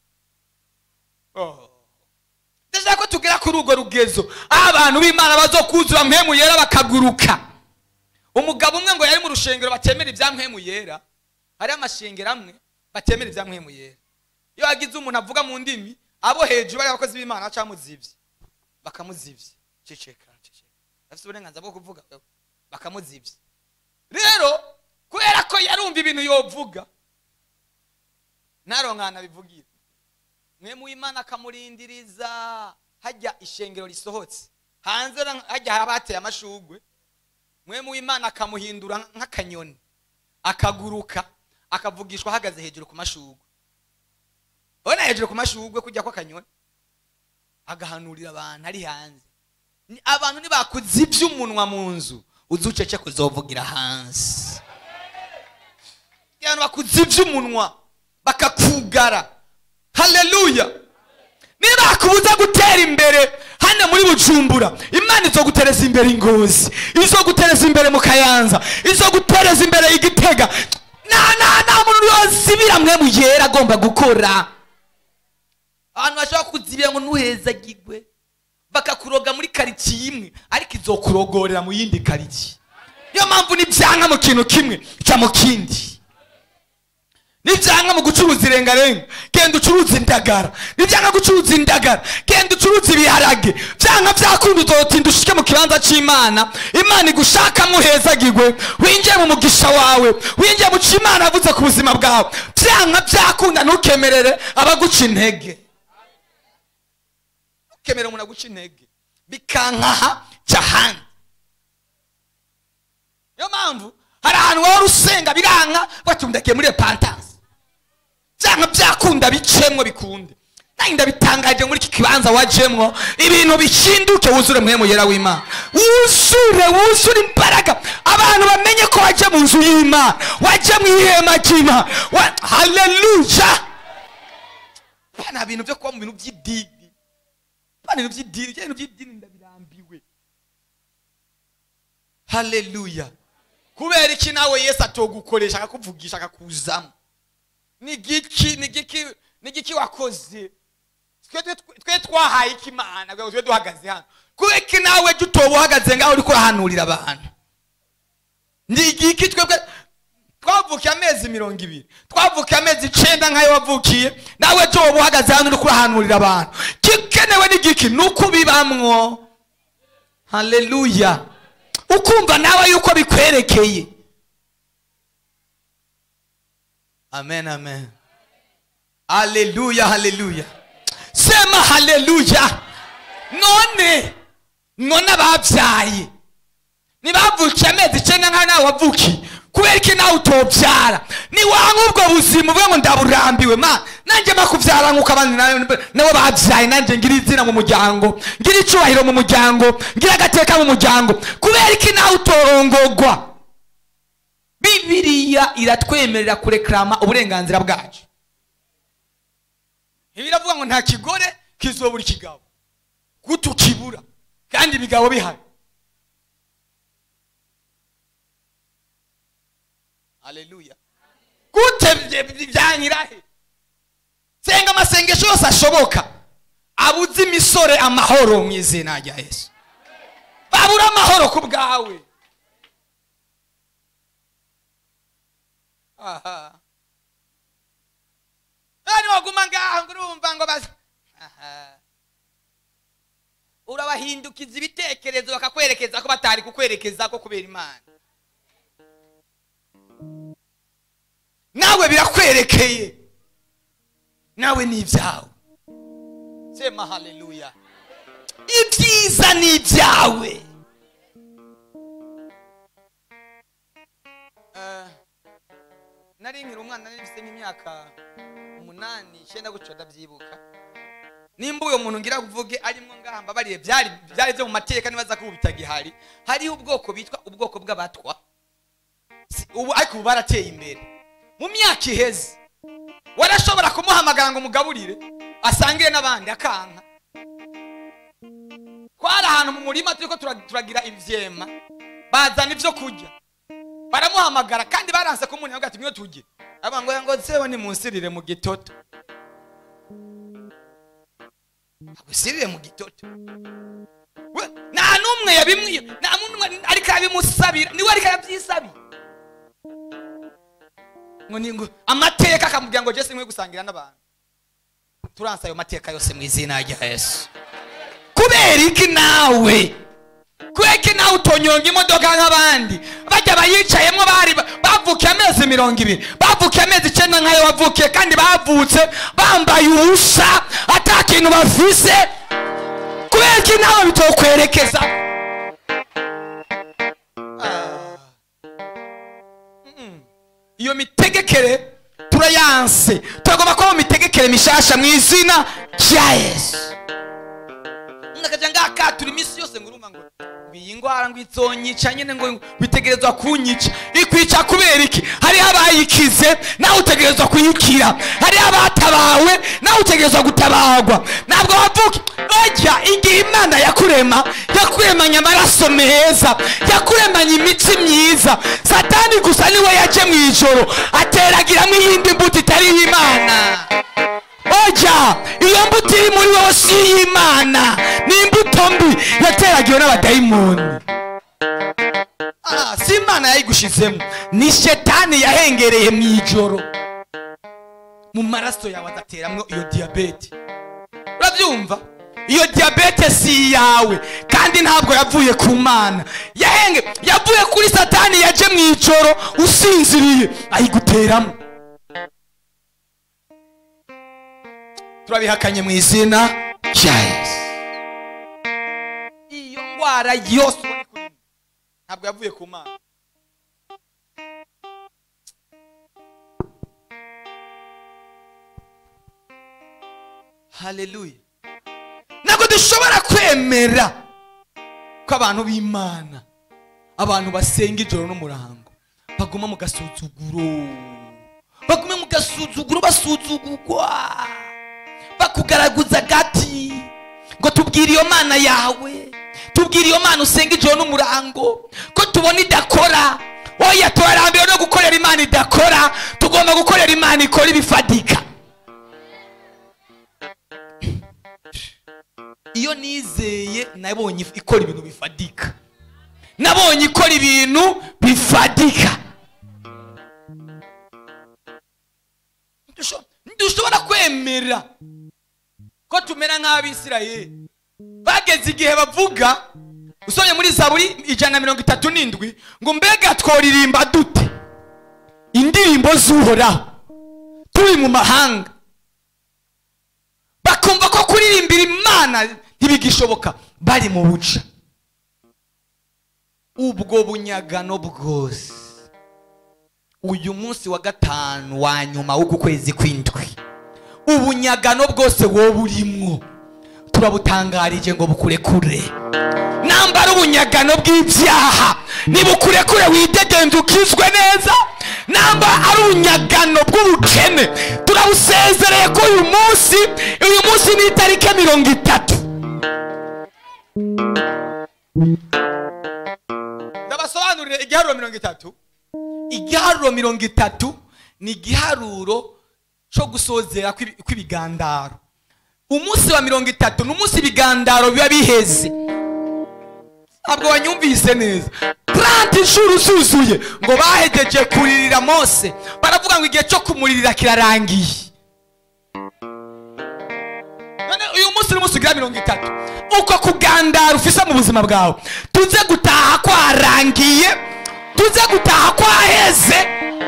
Oh. ndashaka ko tugera kuri urwo rugezo aho abantu b'imana bazokuzura mwemu yera bakaguruka umugabo umwe ngo yari mu rushengero batemera ibya mwemu yera hariho amashengero amwe batemera ibya mwemu yera iyo hagize umuntu avuga mu ndimi abo hejuru bari abakozi b'imana baca bamuzivye bakamuzivye ceceka ceceka afite uburenganzira bwo kuvuga wewe bakamuzivye rero kubera ko yarumva ibintu yovuga naronkana bivugira mwe mu imana akamurindiriza hajya ishengero risohotse hanze na- hajya haba hateye amashugwe mwe mu imana akamuhindura nk'akanyoni akaguruka akavugishwa ahagaze hejuru ku mashugwe ubona hejuru ku mashugwe kujya kw'akanyoni agahanurira abantu ari hanze Ni- abantu ntibakuzibye umunwa mu nzu uzucece kuzovugira hanze abantu bakuzibye umunwa bakakugara haleluya niba bakubuza gutera imbere hano muri bujumbura imana izogutereza imbere ingozi izogutereza imbere mu kayanza izogutereza imbere igitega nta nta nta muntu yozibira mwe muyera agomba gukora abantu bashobora kuzibira ngo ntuhezagirwe bakakuroga muri karitsiye imwe ariko izokurogorera mu yindi karitsiye niyo mpamvu nibyanka mu kintu kimwe cya mu kindi nibyanga mu gucuruza irengarenga genda ucuruza indagara nibyanga gucuruza indagara genda ucuruza ibiharage byanga byakunda uzotinda ushike mu kibanza cy'imana imana igushakamo uhezagirwe winjiye mu mugisha wawe winjiye mu cyo imana yavuze ku buzima bwawe byanga byakunda ntukemerere abaguca intege ntukemerere umuntu aguca intege bikankaha jya ahandi niyo mpamvu hari ahantu waba usenga biranka batundekeye muri repantanse byanga byakunda bicemwo bikunde nanjye ndabitangaje muri iki kibanza wajemwo ibintu bihinduke wuzure mwemu yera w'imana wuzure wuzure imbaraga abantu bamenye ko wajya mu nzu y'imana wajya mu ihema ry'imana wa- haleluya nta bintu byo kuba mu bintu by'idini nta bintu by'idini ibyo bintu by'idini ndabirambiwe haleluya kubera iki nawe yesu atogukoresha akakuvugisha akakuzamo ni giki ni giki ni giki wakoze twe twe- twe twahaye iki imana kugira ngo tube duhagaze hano kubera iki nawe jya utoba uhagaze ngaho uriko urahanurira abantu ni igiki twebwe twavukiye amezi mirongo ibiri twavukiye amezi icenda nk'ayo wavukiye nawe jya woba uhagaze hano uriko urahanurira abantu gikenewe ni giki ni uko ubibamwo haleluya ukumva nawe yuko bikwerekeye amen amen haleluya haleluya sema haleluya none none ababyaye ntibavukiye amezi icyenda nkaho nawe wavukiye kubera iki nawe utobyara niwanga ubwo buzima uvuga ngo ndaburambiwe ma nanjye makubyara nk'uko abandi na- nabo babyaye nanjye ngira izina mu muryango ngira icyubahiro mu muryango ngira agateka mu muryango kubera iki nawe utorongogwa bibiriya iratwemerera kurekarama uburenganzira bwacu ntibiravuga ngo nta kigore kizobura ikigabo gute ukibura kandi ibigabo bihari haleluya gute bye- bye- byanyirahe senga amasengesho yose ashoboka abuze imisore amahoro mu izina rya yesu babura amahoro ku bwawe aha none waguma ngaho ngo urumva ngo baza aha urabahindukiza ibitekerezo bakakwerekeza ko batari kukwerekeza ko kubera imana nawe birakwerekeye nawe ni ibyawe sema haleluya ibyiza ni ibyawe Eh, nari nkiri umwana nari mfite nk'imyaka umunani icyenda gutyo ndabyibuka nimba uyo muntu ngira kuvuge arimo ngaha mbabariye byari byari byo mu mateka nibaza ko ubu bitagihari hariho ubwoko bitwa ubwoko bw'abatwa Si- ubu ariko ubu barateye imbere mu myaka iheze warashobora kumuhamagara ngo umugaburire asangire n'abandi akanka twari ahantu mu murima turiko tura- turagira ivyema bazana ivyo kurya baramuhamagara kandi baranse kumuha ati mwe tujye aba ngo ngo sewe nimunsirire mu gitoto agusirire mu gitoto We, nta n'umwe yabimwiye nta n'umwe ariko arabimusabira niwe ariko arabyisabira ngo ni ngo amateka akamubwira ngo jesi nkwiye gusangira n'abantu turansa ayo mateka yose mu izina rya yesu kubera iki nawe kubera iki nawe utonyonga imodoka nk'abandi bajya bayicayemo bari bavukiye amezi mirongo ibiri bavukiye amezi icyenda nk'ayo wavukiye kandi bavutse bambaye ubusa ata kintu bafise kubera iki nawe bitokwerekeza Ah. Mm-mm. iyo mitegekere turayanse turagomba kuba mu mitegekere mishasha mu izina rya yesu ngakajya ngakatura iminsi yose ngo urumva ngo iyi ndwara ngo izonyica nyine ngo bitegerezwa kunyica ikwica kubera iki hariho abayikize nawe utegerezwa kuyikira hariho abatabawe nawe utegerezwa gutabarwa ntabwo wavuka ojya igihe imana yakurema yakuremanye amaraso meza yakuremanye imitsi myiza satani gusa niwe yaje mu ijoro ateragiramo iyindi mbuto itari iy'imana oja iyo mbuto iri muri wowe si iy'imana ni imbuto mbi yateragiwe n'abadayimoni Ah, si imana yayigushizemo ni shetani yahengereye mu ijoro mu maraso yawe agateramwo iyo diyabete urabyumva iyo diyabete si iyawe kandi ntabwo yavuye ku mana yahenge yavuye kuri satani yaje mu ijoro usinziriye ayiguteramo turabihakanye mu izina rya yesu iyo ndwara yose ubona kuri mwe ntabwo yavuye ku mana haleluya ntabwo dushobora kwemera ko abantu b'imana abantu basenga ijoro n'umurango baguma mu gasuzuguro bagume mu gasuzuguro basuzugurwa bakugaraguza agati ngo tubwire iyo mana yawe tubwire iyo mana usenga ijoro n'umurango ko tubona idakora oya turarambiwe no gukorera imana idakora tugomba gukorera imana ikora ibifatika iyo nizeye nabonye ikora ibintu bifatika nabonye ikora ibintu bifatika Dusho- ntidushobora kwemera ko tumera nk'abisirayeli bageze igihe bavuga usomye muri zaburi ijana na mirongo itatu n'indwi ngo mbega tworirimba dute indirimbo z'uhoraho turi mu mahanga bakumva ko kuririmbira imana ntibigishoboka bari mu buca ubwo bunyagano bwose uyu munsi wa gatanu wa nyuma w'uku kwezi kw'indwi ubunyagano bwose wowe urimwo turabutangarije ngo bukurekure nambara ubunyagano bw'ibyaha nibukurekure widegenze ukizwe neza namba ari ubunyagano bw'ubukene turabusezereye ko uyu munsi uyu munsi ni itariki mirongo itatu ndabasobanurire igiharuro mirongo itatu igiharuro mirongo itatu ni igiharuro cyo gusozera kw'ibi- kw'ibigandaro umunsi wa mirongo itatu ni umunsi ibigandaro biba biheze ntabwo wanyumvise neza puranti inshuro zuzuye ngo bahegeje kuririra mose baravuga ngo igihe cyo kumuririra kirarangiye none uyu munsi ni umunsi ugira mirongo itatu uko kugandara ufise mu buzima bwawe tuze gutaha kwarangiye tuze gutaha kwaheze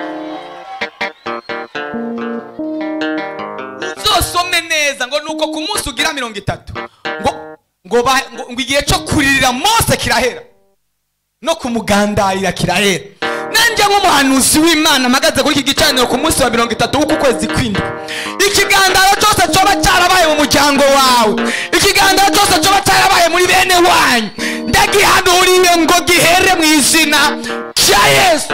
uzosome neza ngo nuko ku munsi ugira mirongo itatu ngo ngo ba- ngo- ngo igihe cyo kuririra mose kirahera no kumugandarira kirahera nanjye nk'umuhanuzi w'imana mpagaze kuri iki gicaniro ku munsi wa mirongo itatu w'uku kwezi kw'indwi ikigandaro cyose cyoba cyarabaye mu muryango wawe ikigandaro cyose cyoba cyarabaye muri bene wanyu ndagihanuriye ngo gihere mu izina rya yesu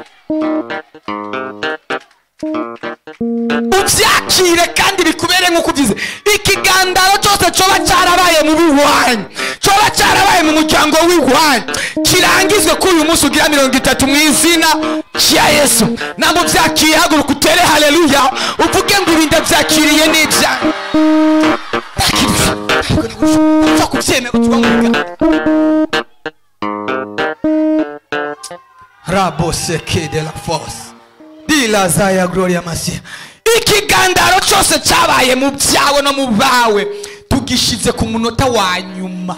ubyakire kandi bikubere nk'uko ubizi ikigandaro cyose cyoba cyarabaye mu biwanyu cyoba cyarabaye mu muryango w'iwanyu kirangizwe kuri uyu munsi ugira mirongo itatu mu izina rya yesu ntabwo byakiriye haguruka utere haleluya uvuge ngo ibi ndabyakiriye n'ibyanyu upfa kubyemera utuba mu biganza raboseke de la force dilaza ya gloria masia ikigandaro cyose cyabaye mu byawe no mu bawe tugishize ku munota wa nyuma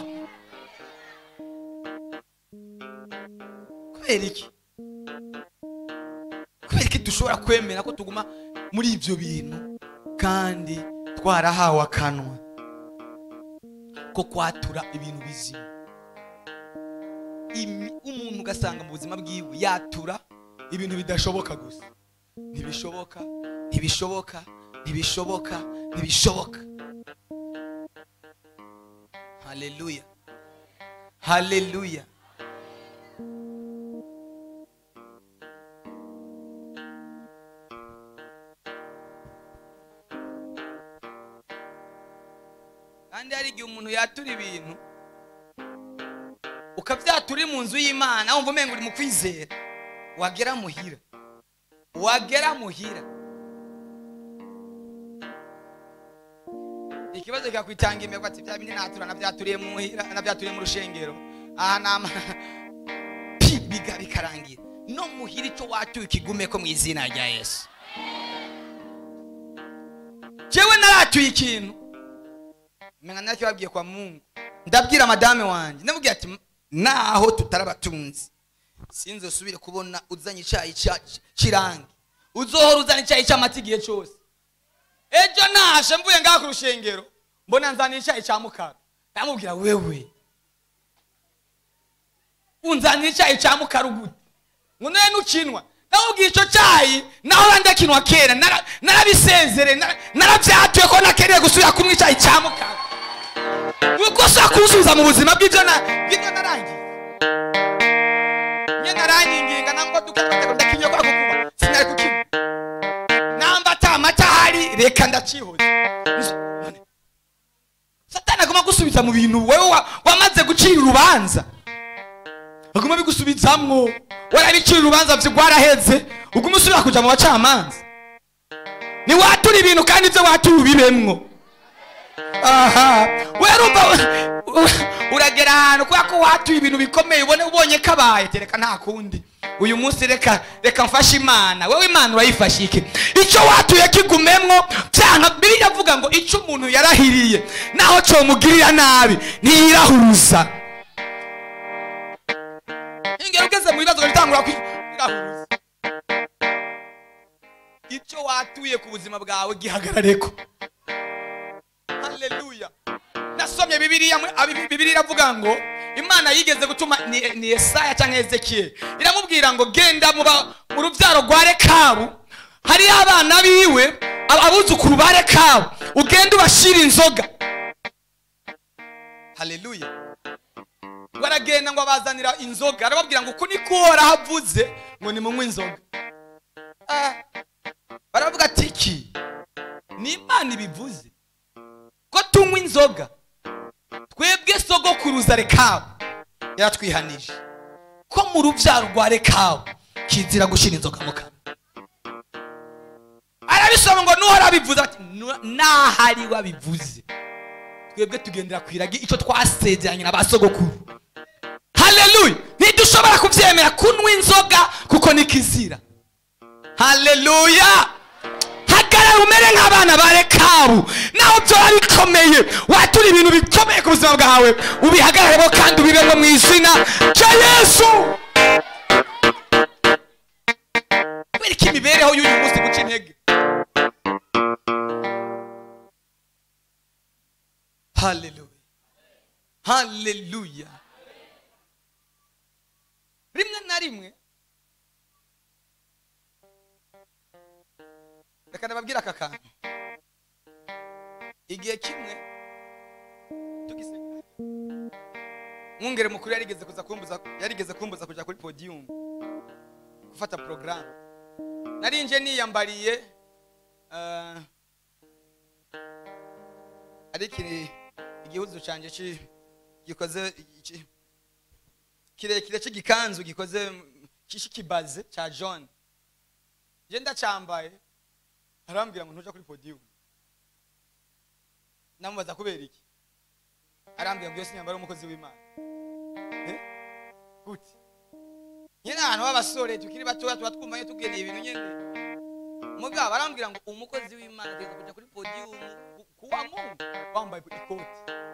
kubera iki kubera iki dushobora kwemera ko tuguma muri ibyo bintu kandi twarahawe akanwa ko kwatura ibintu bizima Imi- umuntu ugasanga mu buzima bwiwe yatura ibintu bidashoboka gusa ntibishoboka ntibishoboka ntibishoboka ntibishoboka haleluya haleluya kandi hari igihe umuntu yatura ibintu ukabyatura uri mu nzu y'imana wumva umenga uri mu kwizera wagera muhira wagera muhira ikibazo kikakwitanga imego ati bya bindi natura nabyaturiye muhira nabyaturiye mu rushengero aha nama pi biga bikarangira no muhira icyo watuye ukigume ko mu izina rya yesu jewe naratuye ikintu menya nakibabwiye kwa mungu ndabwira madame wanjye ndamubwira ati naho tutarabatunzi sinzosubire kubona uzanye icyayi cya- cy'irangi uzohora uzana icyayi cy'amata igihe cyose ejo nashe mvuye ngaha ku rushengero mbona nzaniye icyayi cya mukara ndamubwira wewe unzanira icyayi cya mukara gute ngo nawe nukinwa ndamubwira icyo cyayi naho ndakinwa kera nara- narabisezere nara- narabyatuye ko nakeneye gusubira kunywa icyayi cya mukara nuko ushaka kuwusubiza mu buzima bw'ibyo na bw'ibyo narangiye nye naranginginga nangwa dukabateko ndakinye kwa kukuba sinari kukinywa namba ata amata ahari reka ndacihoze None, satani aguma gusubiza mu bintu wowe wa- wamaze gucira urubanza aguma bigusubizamwo warabicira urubanza vyo rwaraheze uguma usubira kuja mu bacamanza niwatura ibintu kandi ivyo watura ubibemwo aha werumva uragera ahantu kubera ko watuye ibintu bikomeye ubone ubonye kabaye tereka nta kundi uyu munsi reka reka mfashe imana wowe imana urayifashe iki icyo watuye kigumemwo byanga bibiliya avuga ngo icyo umuntu yarahiriye naho cyomugirira nabi ntiyirahuruza gutangura kwirahuza icyo watuye ku buzima bwawe gihagarareko haleluya nasomye bibiliya muri- abi- bibiliya iravuga ngo imana yigeze gutuma ni, ni yesaya cyangwa ezekiyeli iramubwira ngo genda mu ba- mu rubyaro rwa rekabu hariyo abana biwe ab- abuzukuru ba rekabu ugende ubashira inzoga haleluya baragenda ngo abazanira inzoga arababwira ngo uku niko uhoraho avuze ngo nimunywe inzoga Ah, baravuga ati iki ni imana ibivuze ko tunywa inzoga twebwe sogokuruza rekabu yaratwihanije ko mu rubyaro rwa rekabu kizira gushyira inzoga mu kanwa arabisoma ngo nuhora abivuze ati "Nu- n'ahari wabivuze twebwe tugendera ku iragi icyo twasezeranye na ba sogokuru haleluya ntidushobora kubyemera kunywa inzoga kuko ni kizira haleluya hagarara umere nk'abana ba rekabu naho byaba bikomeye watura ibintu bikomeye ku buzima bwawe ubihagararemo kandi ubibemo mu izina rya yesu kubera ko imibereho y'uyu munsi guca intege haleluya haleluya rimwe na rimwe reka nababwire aka kantu igihe kimwe tugisenga mwungere mukuru yarigeze kuza kumbuza yarigeze kumbuza kujya kuri podium gufata porogaramu narinje niyambariye eh, ari iki igihuzu cyanjye ki- gikoze iki- kirekire cy'igikanzu gikoze cy'ikibaze cya john je ndacyambaye arambwira ngo ntuja kuri podium namubaza kubera iki arambwira ngo iyo sinyambara umukozi w'imana Eh? gute nyine ahantu b'abasore tukiri batoya tuba twumva iyo tugeneye ibintu nyine mugabo arambwira ngo umukozi w'imana agomba kujya kuri podium ku- kuwa mungu wambaye ikoti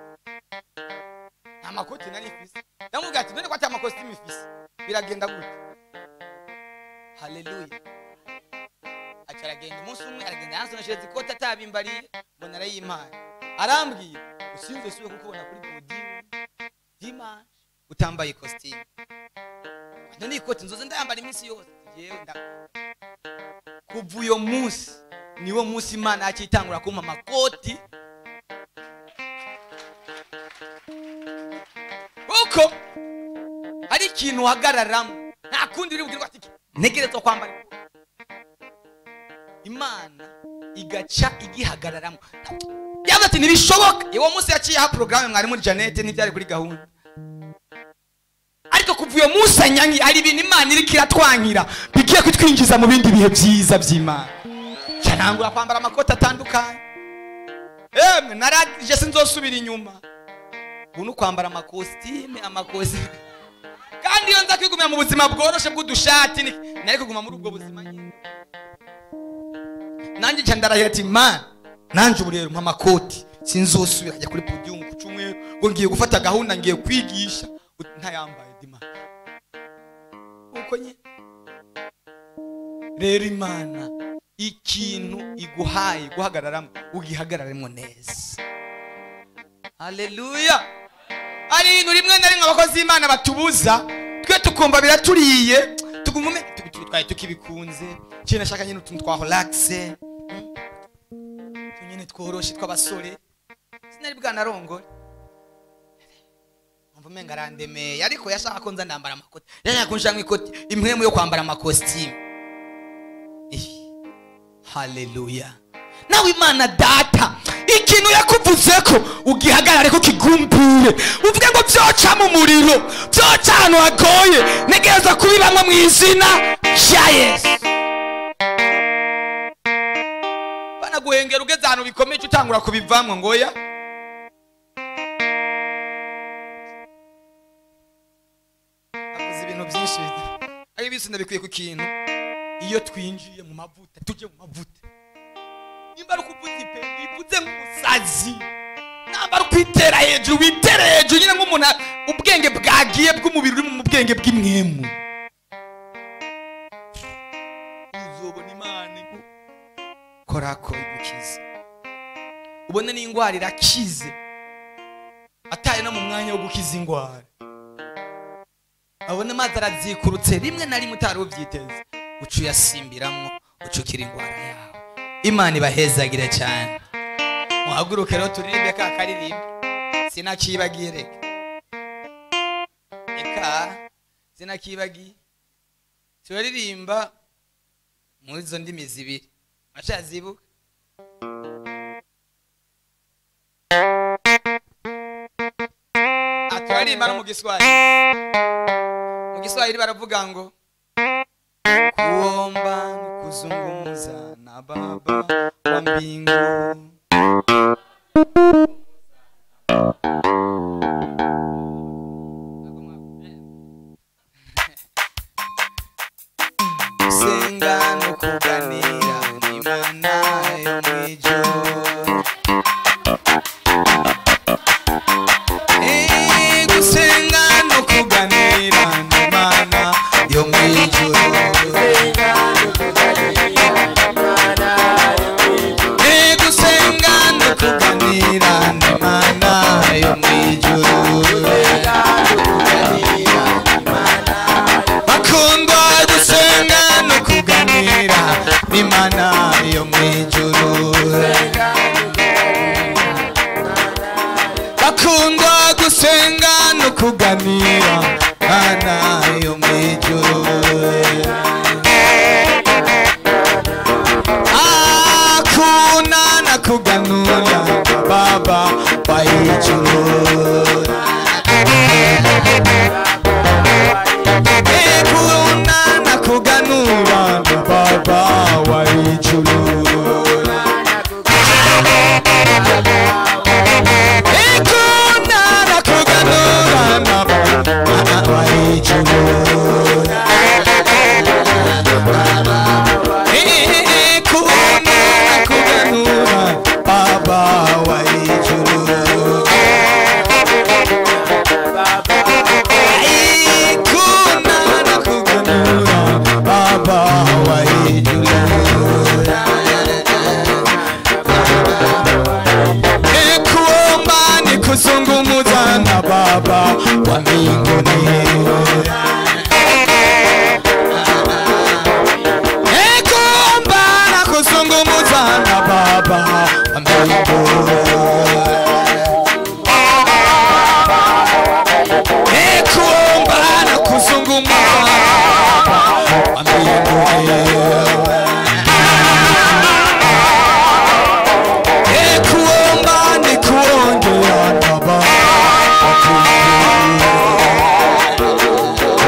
nta makoti nari ifise ndamubwira ati none ko ati amakositimu ifise biragenda gute haleluya aca aragenda umunsi umwe aragenda yansoneshereza ikoti atabimbariye mbona arayimpaye arambwira usinze suye kukubona kuri podium dimanche utambaye ikositimu none ikoti nzoze ndayambara iminsi yose yewe nda kuva uyo munsi niwo munsi imana yakitangura kumpa amakoti kuko hari ikintu uhagararamo nta kundi uri bugirwa ati ntegerezwa kwambara ikoti." imana igaca igihagararamo yavuze ati ntibishoboka uwo munsi yaciyeho porogaramu mwari muri janete ntibyari kuri gahunda ariko kuva uyo munsi anyanyi hari ibintu imana iriko iratwankira bigiye kutwinjiza mu bindi bihe byiza by'imana canangura kwambara amakoti atandukanye emwe naragije sinzosubira inyuma ubu ni ukwambara amakositime amakositime kandi iyo nza kwigumira mu buzima bworoshe bw'udushati ni- nari kuguma muri ubwo buzima nyine nanjye nca ndarahira ati mana nanjye ubu rero mpa amakoti sinzosubira ajya kuri podium ku cyumweru ngo ngiye gufata gahunda ngiye kwigisha ut- ntayambaye dimana uko nyine rero imana ikintu iguhaye guhagararamo ugihagararemo neza haleluya hari ibintu rimwe na rimwe abakozi b'imana batubuza twe tukumva biraturiye tuguma ume- tu- tu- twari tukibikunze kiri nashaka nyine utuntu twa holakise nyine tworoshe tw'abasore sinari bwanarongore mva umenga arandemeye ariko yashaka ko nza ndambara amakoti yashaka ko nshaka ikoti impwemu yo kwambara amakositimu Ih, haleluya nawe imana data ikintu yakuvuze ko ugihagarare ko kigumbire uvuge ngo byoca mu muriro byoca ahantu hagoye ntegereza kubibamwo mu izina rya yesu banaguhengera ugeze ahantu bikomeye cyo utangura kubivamwo ngoya akoze ibintu byinshi ari bisi ndabikwiye ku kintu iyo twinjiye mu mavuta tujye mu mavuta nimba ari ukuvuza ipe bivuze nk'umusazi namba ari ukwitera hejuru witere hejuru nyine nk'umuntu ubwenge bwagiye bw'umubiri uri mu bwenge bw'imwemu korako igukize ubone n'indwara irakize ataye no mu mwanya wo gukiza indwara abone amazi arazikurutse rimwe na rimwe utari ubyiteze uca uyasimbiramo ucukira indwara yawe imana ibahezagire cyane muhaguruke rero turirimbe ka karirimbe sinakibagiye reka reka sinakibagiye turaririmba muri izo ndimi zibiri mashazibuka turaririmba no mu giswahili mu giswahili baravuga ngo kuomba ni kuzungumza na baba wa mbingu gusenga no kuganira n'imana yo mw'ijuru Eh, gusenga no kuganira n'imana yo mw'ijuru Eh, gusenga no kuganira n'imana yo mw'ijuru bakundwa gusenga no kuganira n'imana yo mw'ijuru bakundwa gusenga no kuganira mana yo mw'ijuru hakuna na kuganura na baba wa ijuru Hakuna na kuganura na baba wa ijuru Hakuna na kuganura na baba wa ijuru Hakuna na kuganura baba wa ijuru Hakuna na kuganura baba wa ijuru kuomba ni kuzungumuza na baba wa mbinguni Eh, kuomba na kuzungumuza na baba wa mbinguni Eh, kuomba na kuzungumuza na baba wa mbinguni Eh, kuomba ni kuongea na baba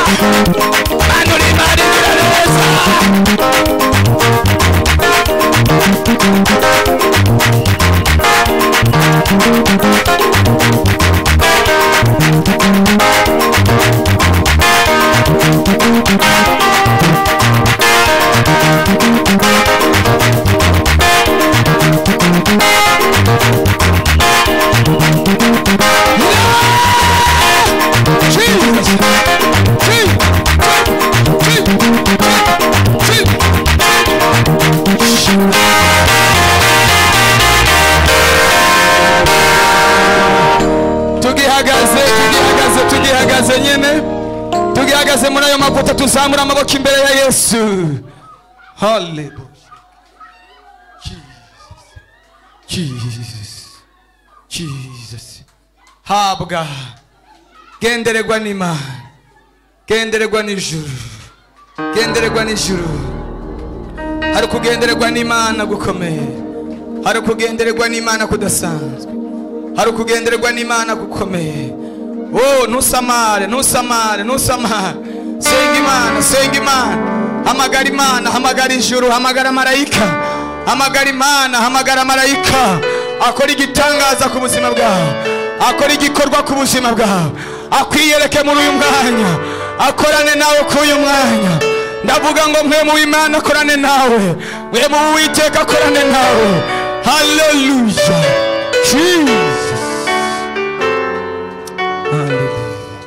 mana uri imana igira neza Jesus. tugihagaze tugihagaze tugihagaze nyine tugihagaze muri ayo mavuta tuzamura amaboko imbere ya yesu haleluya jesus jesus habwa gendererwa n'imana gendererwa n'ijuru gendererwa n'ijuru hari ukugendererwa n'imana gukomeye hari ukugendererwa n'imana kudasanzwe hari ukugendererwa n'imana gukomeye oh ntusamare ntusamare ntusamare senga imana senga imana hamagara imana hamagara ijuru hamagara marayika hamagara imana hamagara marayika akora igitangaza ku buzima bwawe akora igikorwa ku buzima bwawe akwiyereke muri uyu mwanya akorane nawe kuri uyu mwanya ndavuga ngo mwe mu imana akorane nawe mwe mu witeka akorane nawe haleluya jesus haleluya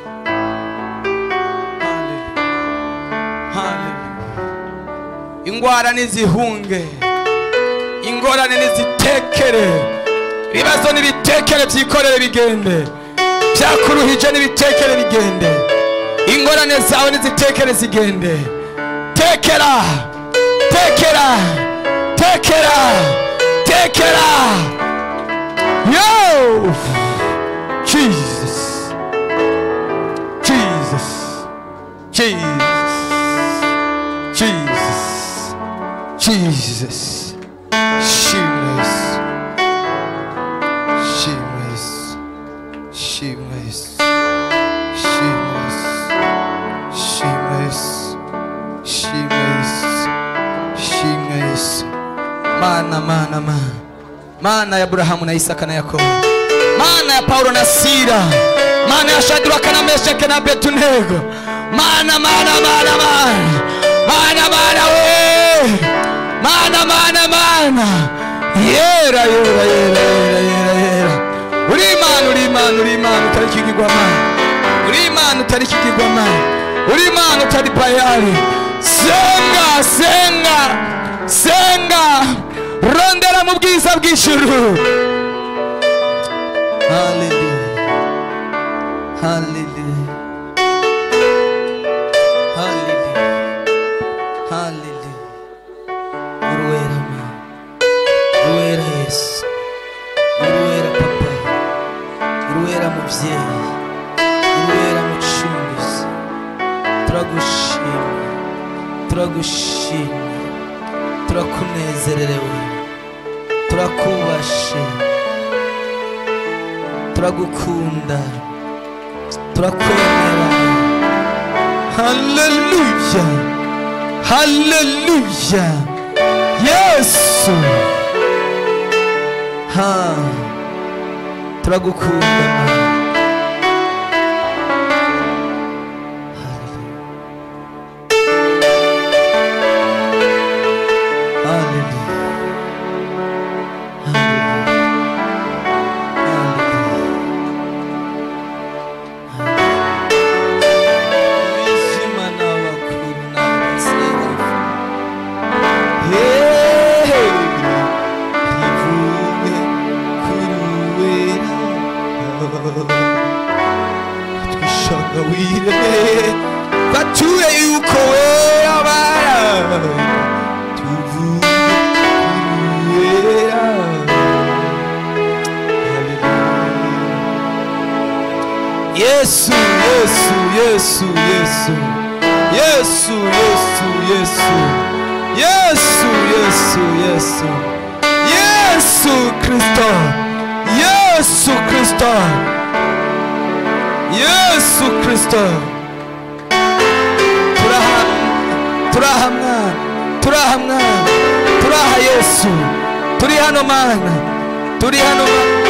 haleluya ingwara nizihunge ingorane nizitekere ibibazo nibitekere byikorere bigende byakuruhije nibitekere bigende ingorane zawe nizitekere zigende tekera tekera tekera tekera yo jesus jesus jesus jesus jesus shameless shameless shameless shameless shameless shameless shameless mana mana mana mana ya aburahamu na isaka na yakobo mana ya paulo na sira mana ya shadraka na meshake na betunego mana mana mana mana mana mana we mana mana mana yera yera yera yera yera yera uri imana uri imana uri imana utari ikigirwamana uri imana utari ikigirwamana uri imana utari bayari senga senga senga rondera mu bwiza bw'ijuru haleluya haleluya haleluya haleluya uruwera ma uruwera yesu uruwera papa uruwera mubyeyi uruwera mucunguzi turagushima turagushima turakunezererewe turakubashe turagukunda turakwemera haleluya haleluya yesu ha turagukunda Hallelujah. Bature yuko wera bara tuvuge wera Yesu Yesu Yesu Yesu Yesu Yesu Yesu Yesu Yesu Yesu Yesu Kristo Yesu Kristo Yesu Kristo turaha mwana turaha mwana turaha yesu turi hano mana turi hano mana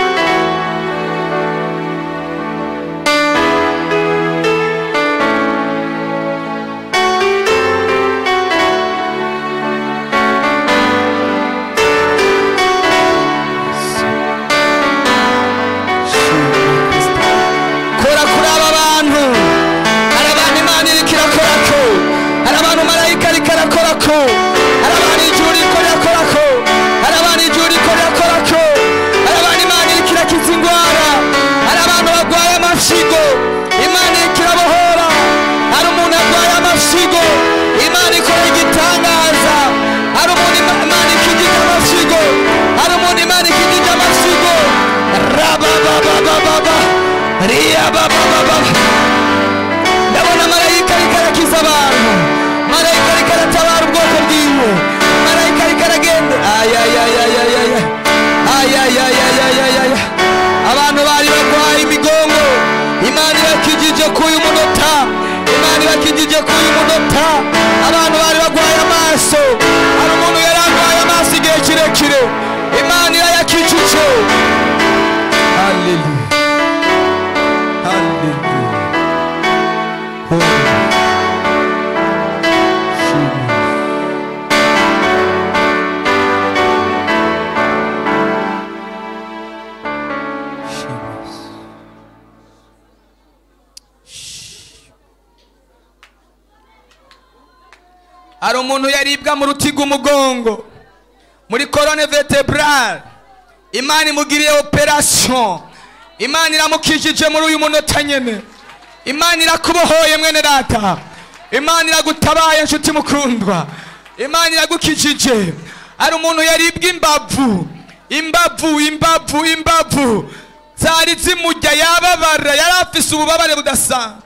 kora kuri aba bantu hari abantu imana iriko irakorako hari abantu marayika ariko arakorako hari abantu ijuru riko rirakorako hari abantu ijuru riko rirakorako hari abantu imana iriko irakiza indwara hari abantu barwaye amafyigo imana iriko irabohora hari umuntu arwaye amafyigo imana ikora igitangaza hari umuntu Ima- imana ikigije amafyigo hari umuntu imana ikigije amafyigo rabababababa riyababababa ndabona marayika ariko arakiza abantu marayika ariko aratabara ubwoko bwiwe marayika ariko aragenda ayayayayayaya ayayayayayaya abantu bari barwaye imigongo imana ibakijije k'uyu munota imana ibakijije k'uyu munota abantu bari barwaye amaso hari umuntu yari arwaye amaso igihe kirekire imana irayakijije haleluya haleluya hari umuntu yaribwa mu ruti rw'umugongo muri korone vertebrale imana imugiriye operasiyo imana iramukijije muri uyu munota nyene imana irakubohoye mwene data imana iragutabaye nshuti mukundwa imana iragukijije hari umuntu yaribwa imbavu imbavu imbavu imbavu zari zimujya yababara yari afise ububabare budasanzwe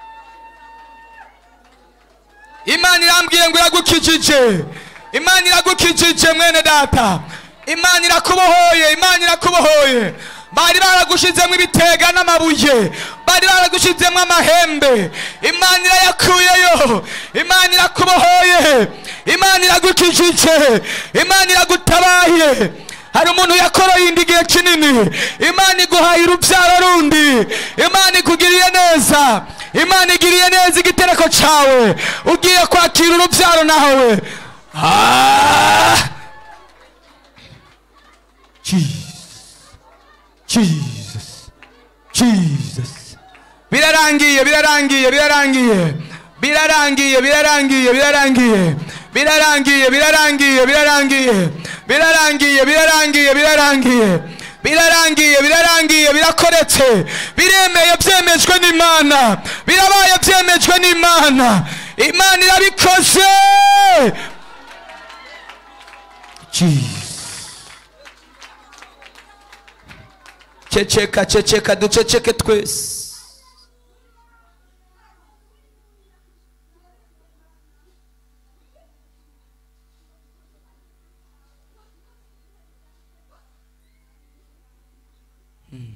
imana irambwiye ngo iragukijije imana iragukijije mwene data imana irakubohoye imana irakubohoye bari baragushizemo ibitega n'amabuye bari baragushizemo amahembe imana irayakuyeyo imana irakubohoye imana iragukijije imana iragutabaye hari umuntu yakoroye inda igihe kinini imana iguhaye urubyaro rundi imana ikugiriye neza imana igiriye neza igitereko cyawe ugiye kwakira urubyaro nawe Ah! Jesus. Jesus. Birarangiye, birarangiye, birarangiye. Birarangiye, birarangiye, birarangiye. Birarangiye, birarangiye, birarangiye. Birarangiye, birarangiye, birarangiye. Birarangiye, birarangiye, birakoretse. Biremeye byemejwe n'Imana. Birabaye byemejwe n'Imana. Imana irabikoze. Jesus. ceceka ceceka duceceke twese Hmm.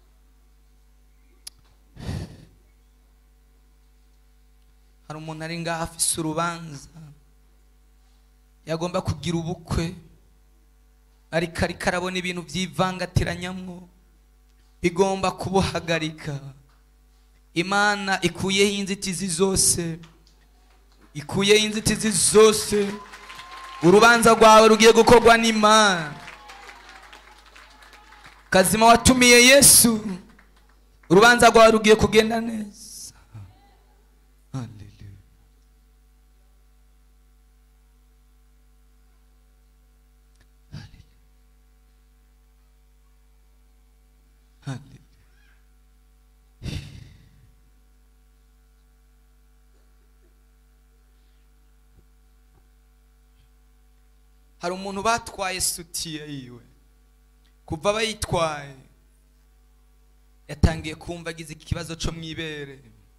hari umuntu ari ngaho afise urubanza yagomba kugira ubukwe ariko ariko arabona ibintu byivangatiranyamwo bigomba kubuhagarika imana ikuyeho inzitizi zose ikuyeho inzitizi zose urubanza rwawe rugiye gukorwa n'imana kazima watumiye yesu urubanza rwawe rugiye kugenda neza Hallelujah. Hallelujah. hari umuntu batwaye sutiye yiwe kuva bayitwaye yatangiye kumva agize ikibazo cyo mu ibere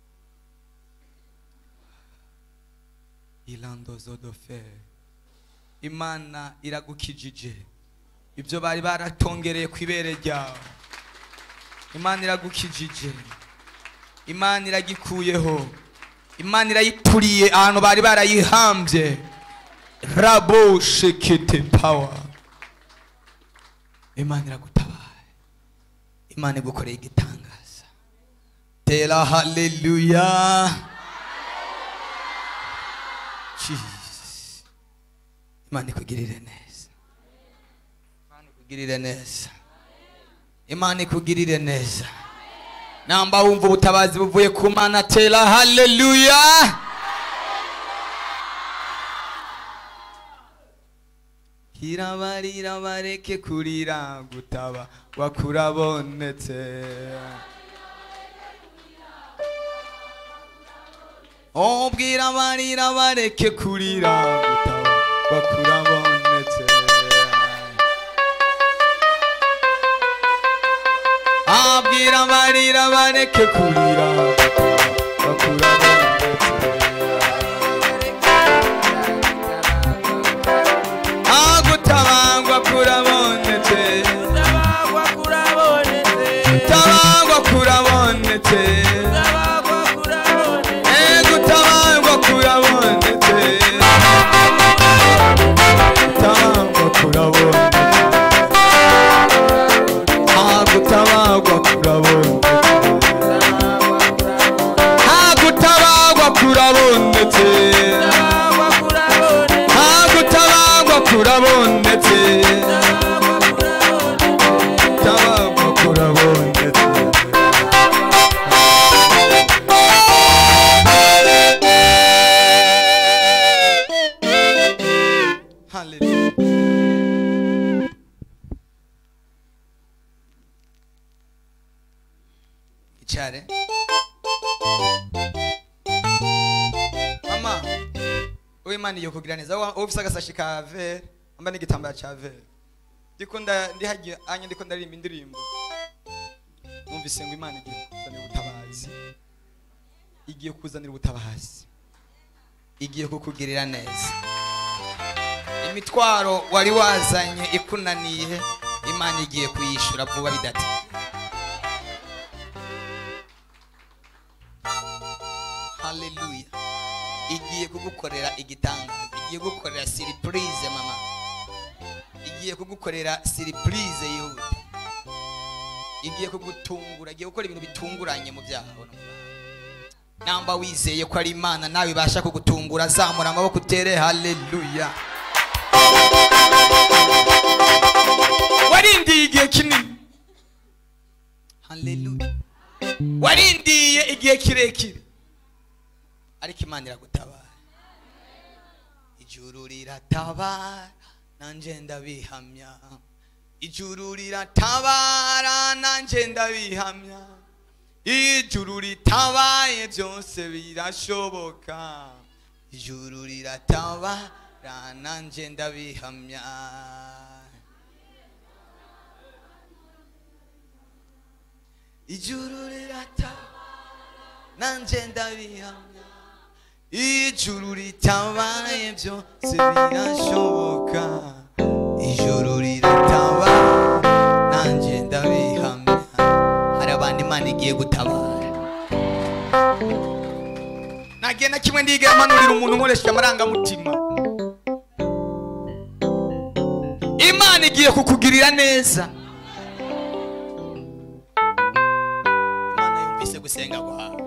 irandozodofe imana iragukijije ibyo bari baratongereye ku ibere ryawe imana iragukijije imana iragikuyeho imana irayituriye ahantu bari barayihambye rabo shekete pawa imana iragutabaye imana igukoreye igitangaza tera haleluya Jesus. imana ikugirire neza imana ikugirire neza imana ikugirire neza namba wumva ubutabazi buvuye ku mana tera haleluya kirabarira bareke kurira gutaba wakurabonetse obwira barira bareke kurira gutaba wakurabonetse abwira barira bareke kurira agutabangwa kurabonetse Tabagwa kurabonetse. tabangwa kurabonetse Tabagwa kurabonetse. egutabangwa kurabonetse tabangwa kurabonetse agutabangwa kurabonetse agutabangwa kurabonetse Tabagwa kurabonetse. agutabangwa kurabonetse tabangwa kurabonetse Hallelujah. Icare. Mama, uwo Imana iyo kugira neza wa ufise agasashi ka vere amba n'igitambara ca vere ndiko nda ndihagiye anya ndiko ndaririmba indirimbo numvise ngo Imana igiye kuzanira ubutabazi igiye kuzanira ubutabazi igiye kukugirira neza imitwaro wari wazanye ikunaniye imana igiye kuyishura vuba bidati haleluya igiye kugukorera igitangaza igiye kugukorera siripurize mama igiye kugukorera siripurize yihuta igiye kugutungura igiye gukora ibintu bitunguranye mu byaha no mu bantu. namba wizeye ko ari imana nawe ibasha kugutungura zamura amaboko utere haleluya warindiye igihe kinini haleluya warindiye igihe kirekire ariko imana iragutabara ijuru riratabara nanjye ndabihamya ijuru riratabara nanjye ndabihamya ijuru ritabaye byose birashoboka ijuru riratabara nanjye ndabihamya ijuru riratabara nanjye ndabihamya ijuru ritabaye byose birashoboka ijuru riratabara nanjye ndabihamya hari abantu imana igiye gutabara nagiye na kimwe ndigera mpanurira umuntu nkoresheje amarangamutima imana igiye kukugirira neza imana yumvise gusenga kwawe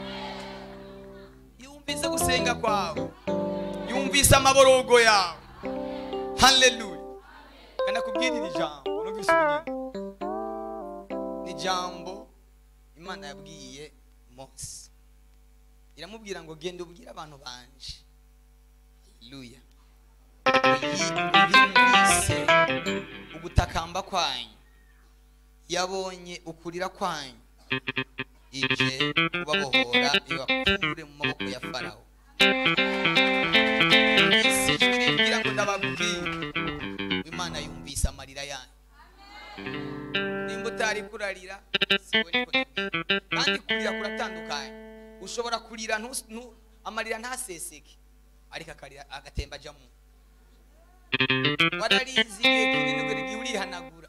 yumvise gusenga kwawe yumvise amaborogo yawe haleluya kandi akubwira iri jambo numvise ubunyene ni ijambo imana yabwiye mose iramubwira ngo genda ubwire abantu banje haleluya yumvise ugutakamba kwanyu yabonye ukurira kwanyu ije kubabohora ibakure mu maboko ya farawo isi ijwi rimbwira ngo ndababwire imana yumvise amarira yanyu nimba utari kurarira siwe niko tubwira. kandi kurira kuratandukanye ushobora kurira ntus- ntu- amarira ntaseseke ariko akarira agatemba ajya mu wararize igihe kinini ngo igihe urihanagura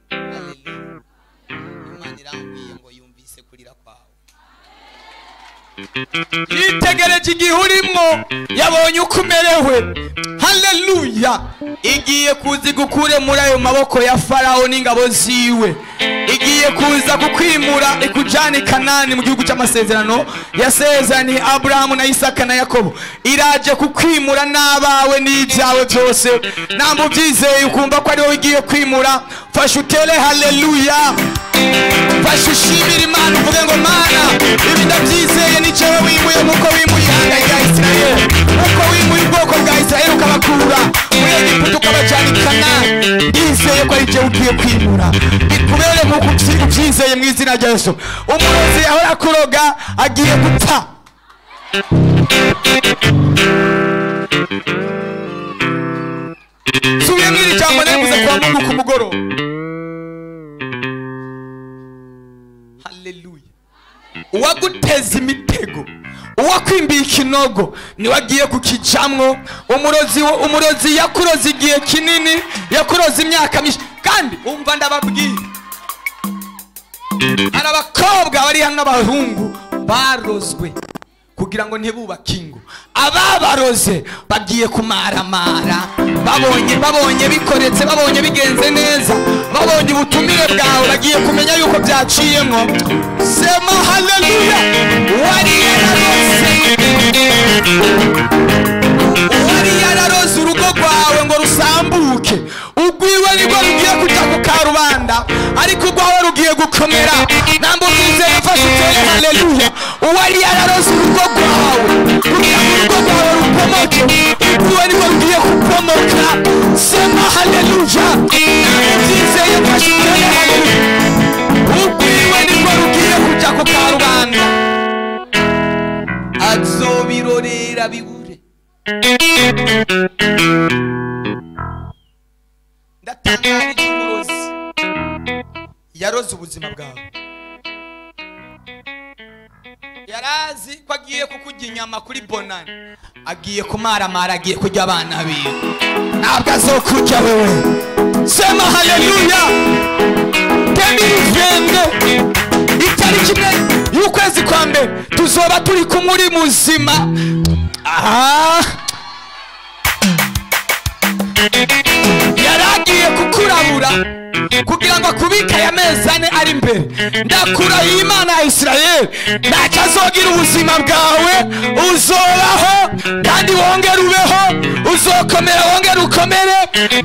Hallelujah. imana irambwiye ngo yumvise kurira kwawe yitegereje igihe urimo yabonye uko umerewe haleluya igiye kuza igukure muri ayo maboko ya farawo n'ingabo ziwe igiye kuza kukwimura ikujyana i kanani mu gihugu cy'amasezerano yasezeraniye aburahamu na isaka na yakobo iraje kukwimura n'abawe n'ibyawe byose ntabwo ubyizeye ukumva ko ari wowe igiye kwimura fasha utere haleluya fasha ushimire imana uvuge ngo mana ibi ndabyizeye ni cyewe wimuye nk'uko wimuye ihanga rya isirayeli nk'uko wimuye ubwoko bwa isirayeli ukabakura muri egiputa ukabajyana i kanani ndizeye ko ari cyewe ugiye kwimura bikubere nk'uko ubyi- ubyizeye mu izina rya yesu umurozi ahora akuroga agiye gupfa subiyemo iri jambo neguze kwa mungu ku mugoroba haleluya uwaguteza imitego uwakwimbiye ikinogo niwe agiye kukijamwo umurozi wo- umurozi yakuroze igihe kinini yakuroze imyaka myinshi kandi umva ndababwira hari abakobwa bari hano n'abahungu barozwe kugira ngo ntibubake ingo ababaroze bagiye kumaramara babonye babonye bikoretse babonye bigenze neza babonye ubutumire bwawe bagiye kumenya yuko byaciyemo sema haleluya wari yararoze wari yararoze urugo rwawe ngo rusambuke ugwiwe nibwo rugiye kujya ku karubanda ariko urwawe rugiye gukomera ntabwo byizeye fashe utere haleluya uwari yararoze urugo rwawe kugira ngo urugo rwawe rupomoke ugwiwe nibwo rugiye kupomoka sema haleluya ntabwo byizeye fashe utere haleluya ugwiwe nibwo rugiye kujya ku karubanda azobirorera bibure ndatangarije umurozi yaroze ubuzima bwawe yarazi ko agiye kukurya inyama kuri bonani agiye kumaramara agiye kurya abana biwe ntabwo azokurya wewe sema haleluya temilivende itariki imwe y'ukwezi kwa mbere tuzoba turi kumwe uri muzima aha yaragiye kukurabura kugira ngo akubike aya mezi ane ari imbere ndakurahiye imana ya isirayeli ntacyo azogira ubuzima bwawe uzobaho kandi wongere ubeho uzokomera wongere ukomere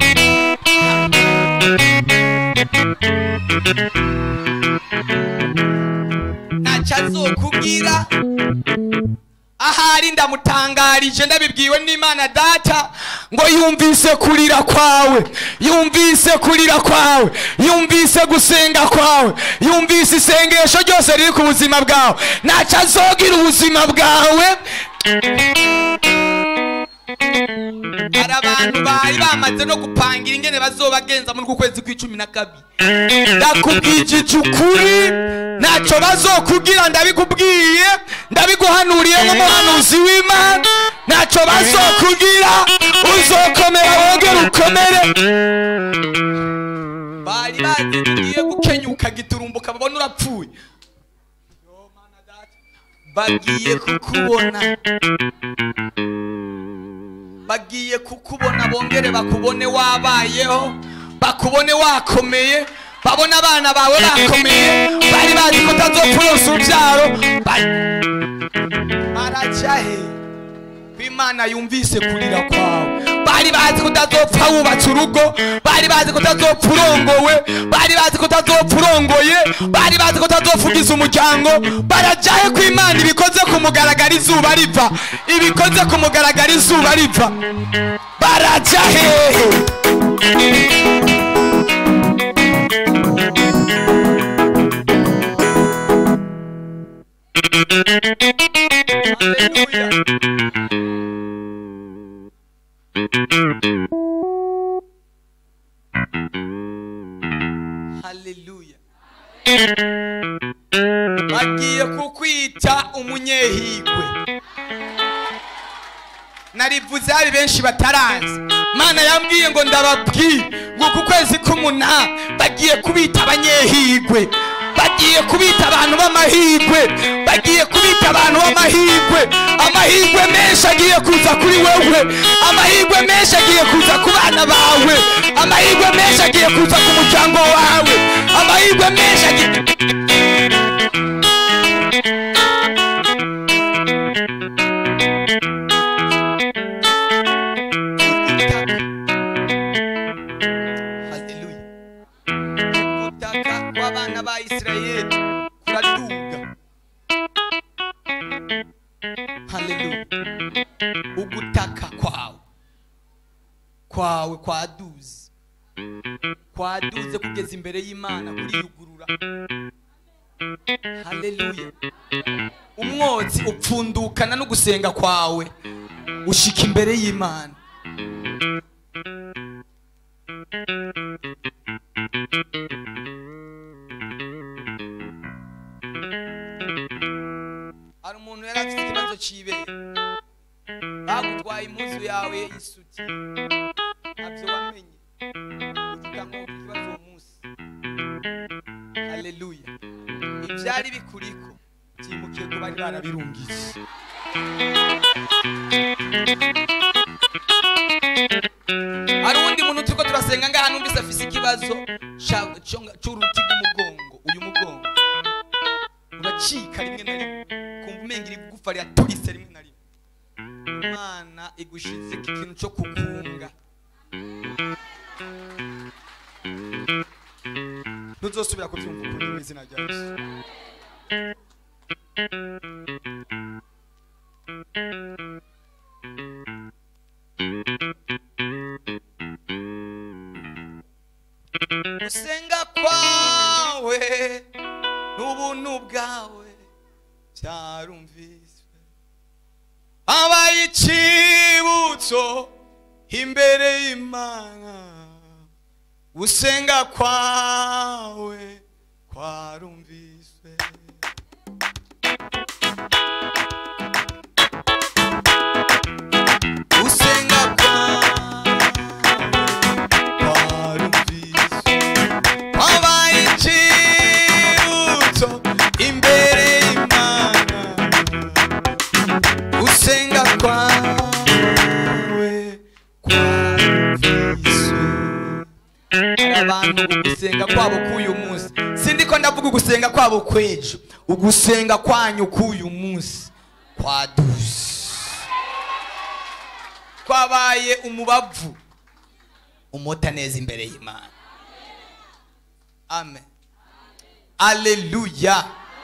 ntacyo azokubwira ahari ndamutangarije ndabibwiwe n'imana data ngo yumvise kurira kwawe yumvise kurira kwawe yumvise gusenga kwawe yumvise isengesho ryose riri ku buzima bwawe ntacyo azogira ubuzima bwawe hari abantu bari bamaze no gupangira ingene bazobagenza muri uku kwezi kw'icumi na kabiri ndakubwigije ukuri ntacyo bazokubwira ndabikubwiye ndabiguhanuriye nk'umuhanuzi w'imana ntacyo bazokubwira uzokomera wongere ukomere bari bazi ko ugiye gukenyuka giturumbuka babona urapfuye Yo, Mana Data. bagiye kukubona bagiye kukubona bongere bakubone wabayeho bakubone wakomeye babona abana bawe bakomeye bari bazi ko utazopfa uronsa urubyaro ba- barajya he ko imana yumvise kurira kwawe bari bazi ko utazopfa wubatse urugo bari bazi ko utazopfa urongowe bari bazi ko utazopfa urongoye bari bazi ko utazopfa ugize umuryango barajya he ko imana ibikoze ku mugaragaro izuba riva ibikoze ku mugaragaro izuba riva barajya hehe Hallelujah. Hallelujah. bagiye kukwita umunyehigwe narivuze hari benshi batarazi mana yambwiye ngo ndababwire ngo ku kwezi k'umunani bagiye kubita abanyehigwe bagiye kubita abantu b'amahigwe bagiye kubita abantu b'amahirwe amahirwe menshi agiye kuza kuri wewe amahirwe menshi agiye kuza ku bana bawe amahirwe menshi agiye kuza ku muryango wawe amahirwe menshi agiye haleluya gutaka kw'abana ba isirayeli kuraduga haleluya ugutaka kwawe kwawe kwaduze kwaduze kugeza imbere y'imana kuriyugurura haleluya umwotsi upfundukana no gusenga kwawe ushika imbere y'imana hari umuntu yari afite ikibazo cy'ibere bagutwaye impuzu yawe y'isuti ntabyo wamenye uvuga ngo ufite ikibazo uwo munsi haleluya ibyari bikuriko byimukiye ku bari barabirungitse hari uwundi muntu turiko turasenga ngaha numvise afise ikibazo ca- co- c'uruti rw'umugongo uyu mugongo uracika rimwe na rimwe kumva umenga iri gufa riraturitse rimwe na rimwe imana igushize ikintu cyo kugunga ntuzosubira kubyumva ukundi mu izina rya yesu gusenga kwawe n'ubuntu bwawe byarumviswe habaye icibutso imbere y'imana gusenga kwawe kwarumviswe gusenga kwawe kwarumviswe habaye icibutso imbere y'imana gusenga kwawe kwarumviswe hari abantu ugusenga kwabo k'uyu munsi sindi ko ndavuga ugusenga kwabo kw'ejo ugusenga kwanyu k'uyu munsi kwaduze kwabaye umubavu umota neza imbere y'imana amen aleluya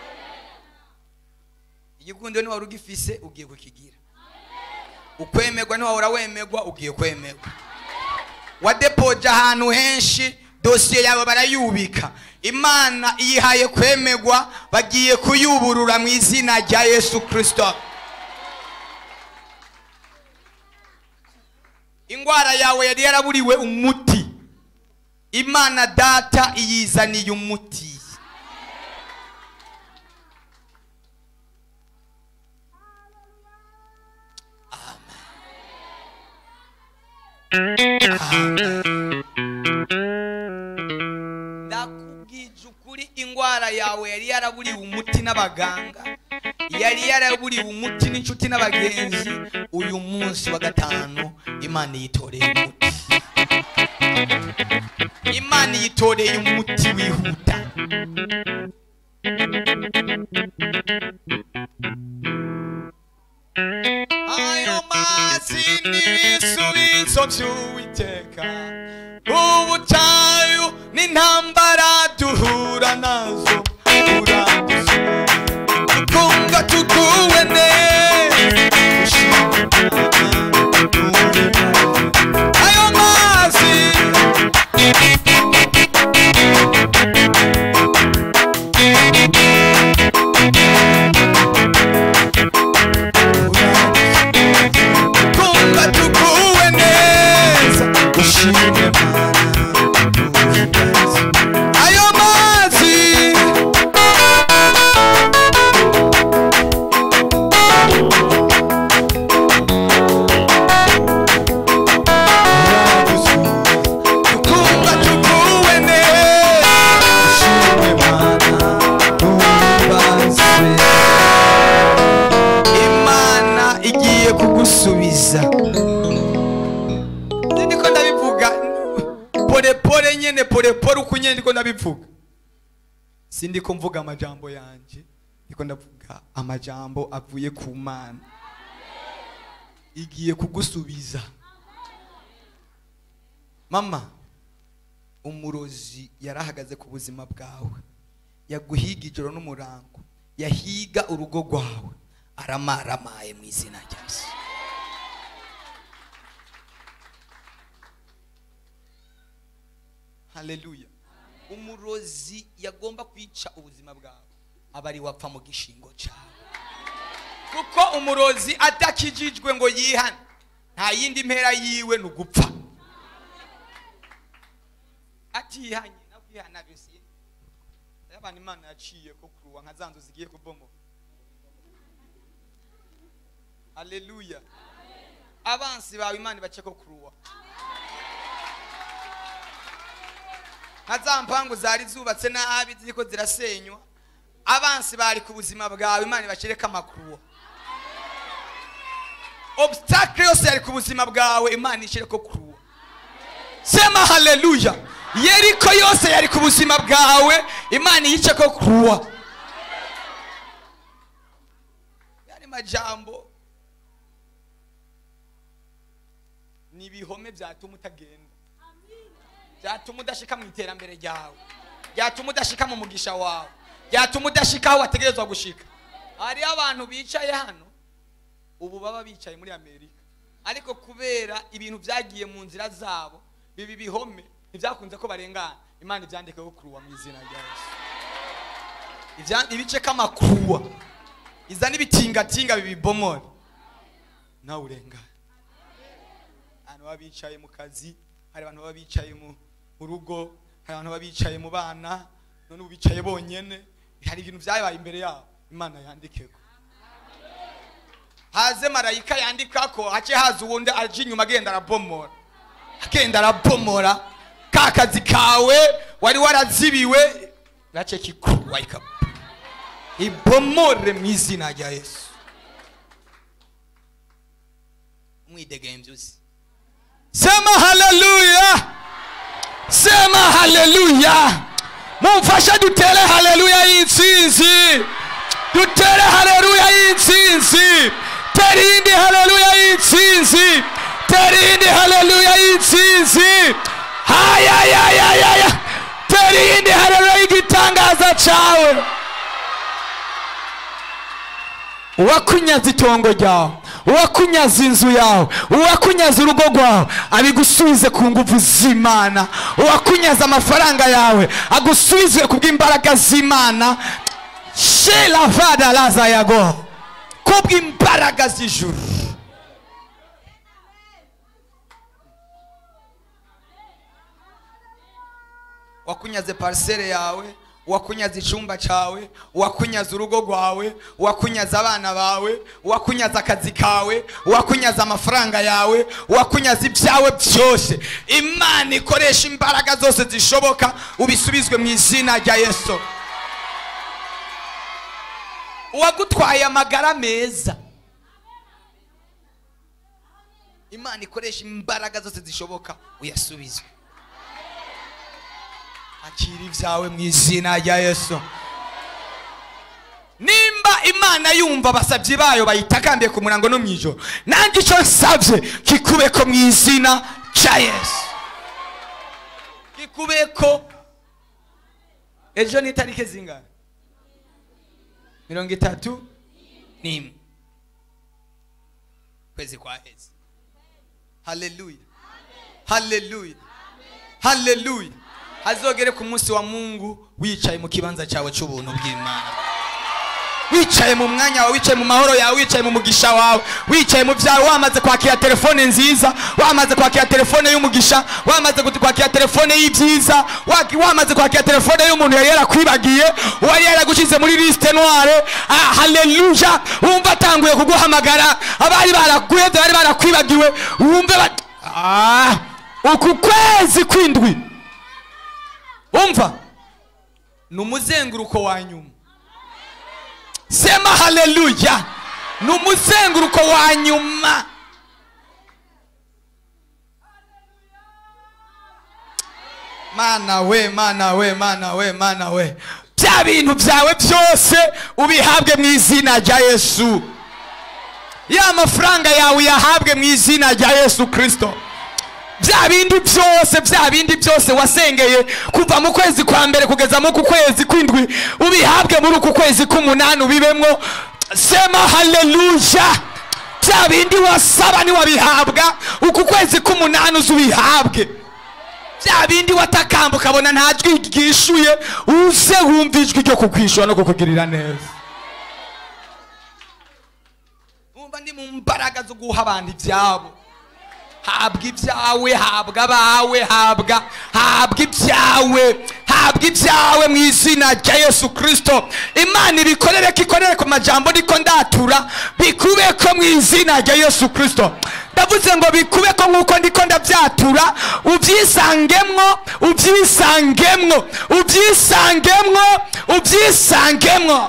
igikundiro niwari ugifise ugiye kukigira ukwemerwa niwahora wemerwa ugiye kwemerwa wadepoje ahantu henshi dosiye yawe barayubika imana iyihaye kwemerwa bagiye kuyuburura mu izina rya yesu kirisito indwara yawe yari yaraburiwe umuti imana data iyizaniye umuti ndakubwije ukuri indwara yawe yari yaraburiwe umuti n'abaganga yari yaraburiwe umuti n'inshuti n'abagenzi uyu munsi wa gatanu imana yitoreye umuti imana yitoreye umuti wihuta ayo mazi n'ibisubizo by'uwiteka ubutayu n'intambara duhura nazo uradusubiza tukumva tuguwe neza ayo mazi kumva tuguwe neza ushime mana nyine ndiko ndabivuga si ndiko mvuga amajambo yanje ndiko ndavuga amajambo avuye ku mana igiye kugusubiza mama umurozi yarahagaze ku buzima bwawe yaguhiga ijoro n'umurango yahiga urugo rwawe aramaramaye mu izina rya yesu haleluya umurozi yagomba kwica ubuzima bwawe aba ari wapfa mu gishingo cyawe kuko umurozi adakijijwe ngo yihane nta yindi mpera yiwe ni ugupfa atihanye no kwihana bisi abantu imana yaciye ko kuruwa nka za nzu zigiye kubomoka haleluya abansi bawe imana ibace ko kuruwa nka za mpangu zari zubatse nabi ziriko zirasenywa abansi bari ku buzima bwawe imana ibashyireko amakuruwa obstacle yose yari ku buzima bwawe imana ishyireko kuruwa sema haleluya yeriko yose yari ku buzima bwawe imana iyice ko kuruwa yari majambo ni ibihome byatuma utagenda byatuma udashika mu iterambere ryawe byatuma udashika mu mugisha wawe byatuma udashika aho wategerezwa gushika hariho abantu bicaye hano ubu baba bicaye muri amerika ariko kubera ibintu byagiye mu nzira zabo bibi bihome ntibyakunze ko barengana imana ibyandikeho kuruwa mu izina rya yesu Ibya- ibice k'amakuruwa iza n'ibitingatinga bibibomora nawe urengana abantu baba bicaye mu kazi hari abantu baba bicaye mu mu rugo hari abantu baba bicaye mu bana none ubu bicaye bonyene hari ibintu byabaye imbere yabo imana yandikeko haze marayika yandika ko hace haza uwundi aje inyuma agenda arabomora agenda arabomora ka kazi kawe wari warazibiwe gace kikuruwa ikaba ibomore mu izina rya yesu mwidegembye uzi sema haleluya sema haleluya mumfashe dutere haleluya y'intsinzi dutere haleluya y'intsinzi tera iyindi haleluya y'intsinzi tera iyindi haleluya y'intsinzi hayayayayaya tera iyindi haleluya y'igitangaza cyawe uwakunyaza itongo ryawe uwakunyaza inzu yawe uwakunyaza urugo rwawe abigusubize ku nguvu z'imana uwakunyaza amafaranga yawe agusubize ku bw'imbaraga z'imana shela vada laza yago ku bw'imbaraga z'ijuru wakunyaze parisere yawe wakunyaza icyumba cyawe wakunyaza urugo rwawe wakunyaza abana bawe wakunyaza akazi kawe wakunyaza amafaranga yawe wakunyaza ibyawe byose imana ikoresha imbaraga zose zishoboka ubisubizwe mu izina rya yesu uwagutwaye amagara meza imana ikoresha imbaraga zose zishoboka uyasubizwe akira ibyawe mu izina rya yesu nimba imana yumva abasabyi bayo bayitakambiye ku murango no mu ijoro nanjye icyo nsabye kikubeko mu izina cya yesu kikubeko ejo ni itariki zingana mirongo itatu n'imwe kwezi kwa hezi haleluya haleluya haleluya hazogere ku munsi wa mungu wicaye mu kibanza cyawe cy'ubuntu bw'imana wicaye mu mwanya wawe wicaye mu mahoro yawe wicaye mu mugisha wawe wicaye mu byawe wamaze kwakira telefone nziza wamaze kwakira telefone y'umugisha wamaze gut- kwakira telefone y'ibyiza waki- wamaze kwakira telefone y'umuntu yari yarakwibagiye uwari yaragushyize muri lisite noire ah, haleluya wumva atanguye kuguhamagara abari baraguheze bari barakwibagiwe wumve bat- ah, uku kwezi kw'indwi umva ni umuzenguruko wa nyuma sema haleluya ni umuzenguruko wa nyuma mana we mana we mana we mana we bya bintu byawe byose ubihabwe mu izina rya yesu ya mafaranga yawe uyahabwe mu izina rya yesu kirisito bya bindi byose bya bindi byose wasengeye kuva mu kwezi kwa mbere kugeza mu ku kwezi kw'indwi ubihabwe muri uku kwezi k'umunani ubibemwo sema haleluya bya bindi wasaba niwabihabwa uku kwezi k'umunani uzi ubihabwe bya bindi watakamba ukabona nta jwi ryishuye uze wumva ijwi ryo kukwishura no kukugirira neza wumva ndi mu mbaraga zo guha abantu ibyabo habwa ibyawe habwa abawe habwa habwa ibyawe habwa ibyawe mu izina rya yesu kirisito imana ibikorere ko ikorere ku majambo niko ndatura bikube ko mu izina rya yesu kirisito ndavuze ngo bikube ko nk'uko ndiko ndabyatura ubyisangemwo ubyisangemwo ubyisangemwo ubyisangemwo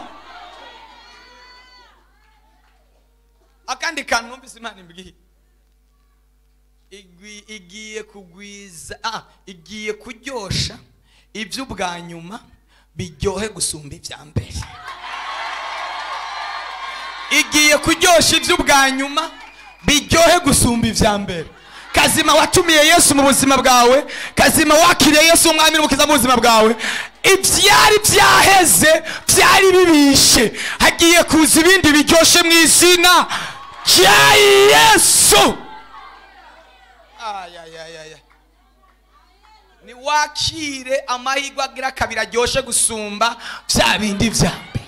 akandi kantu numvise imana imbwiye igwi- igiye kugwiza ah, igiye kuryosha iby'ubwa nyuma biryohe gusumba ibya mbere igiye kuryosha iby'ubwa nyuma biryohe gusumba ibya mbere kazima watumiye yesu mu buzima bwawe kazima wakiriye yesu umwami n'umukiza mu buzima bwawe ibyari byaheze byari bibishe hagiye kuza ibindi biryoshye mu izina rya yesu ayayayaya ni wakire amahirwe agira kabiri aryoshye gusumba bya bindi bya mbere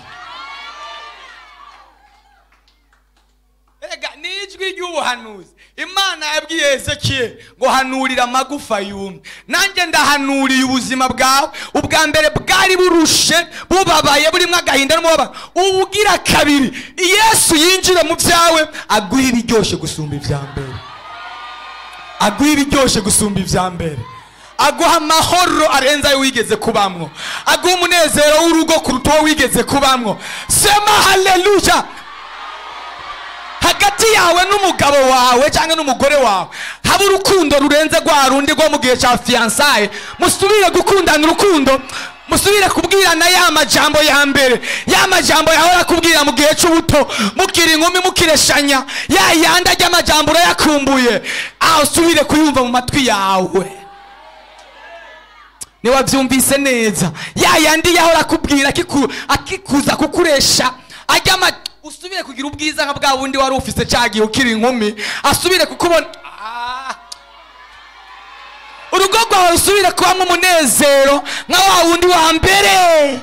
Erega ni ijwi ry'ubuhanuzi imana yabwiye ezekiel ngo hanurira amagufa yumye nanjye ndahanuriye ubuzima bwawe ubwa mbere bwari burushe bubabaye burimo agahinda n'umubabaro ubugira kabiri yesu yinjire mu byawe aguha ibiryoshye gusumba ibya mbere aguha ibiryoshye gusumba ibya mbere aguha amahoro arenze ayo wigeze kubamwo aguha umunezero w'urugo kuruta uwo wigeze kubamwo sema haleluya hagati yawe n'umugabo wawe cyangwa n'umugore wawe haba urukundo rurenze rwa rundi rwo mu gihe cya fiyansaye musubire gukundana urukundo musubire kubwirana ya majambo ya mbere ya majambo yahora kubwira mu gihe cy'ubuto mukiri inkumi mukireshanya ya yandi ajya amajambo urayakumbuye aho usubire kuyumva mu matwi yawe niwabyumvise neza ya yandi yahora akubwira akiku- akikuza kukuresha ajya ama usubire kugira ubwiza nka bwa bundi wari ufise cya gihe ukiri inkumi asubire kukubona Ah. urugo rwawe rusubire kubamo umunezero nka wa wundi wa mbere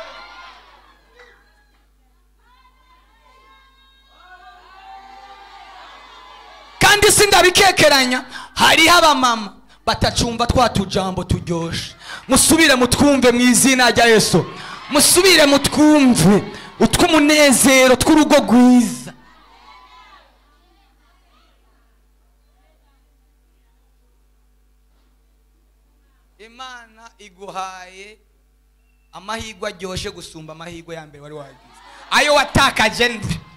kandi sindabikekeranya hariho abamama batacumva twa tujambo turyoshe musubire mutwumve mu izina rya yesu musubire mutwumve utw'umunezero tw'urugo rwiza imana iguhaye amahirwe aryoshye gusumba amahirwe ya mbere wari wagize ayo watakaje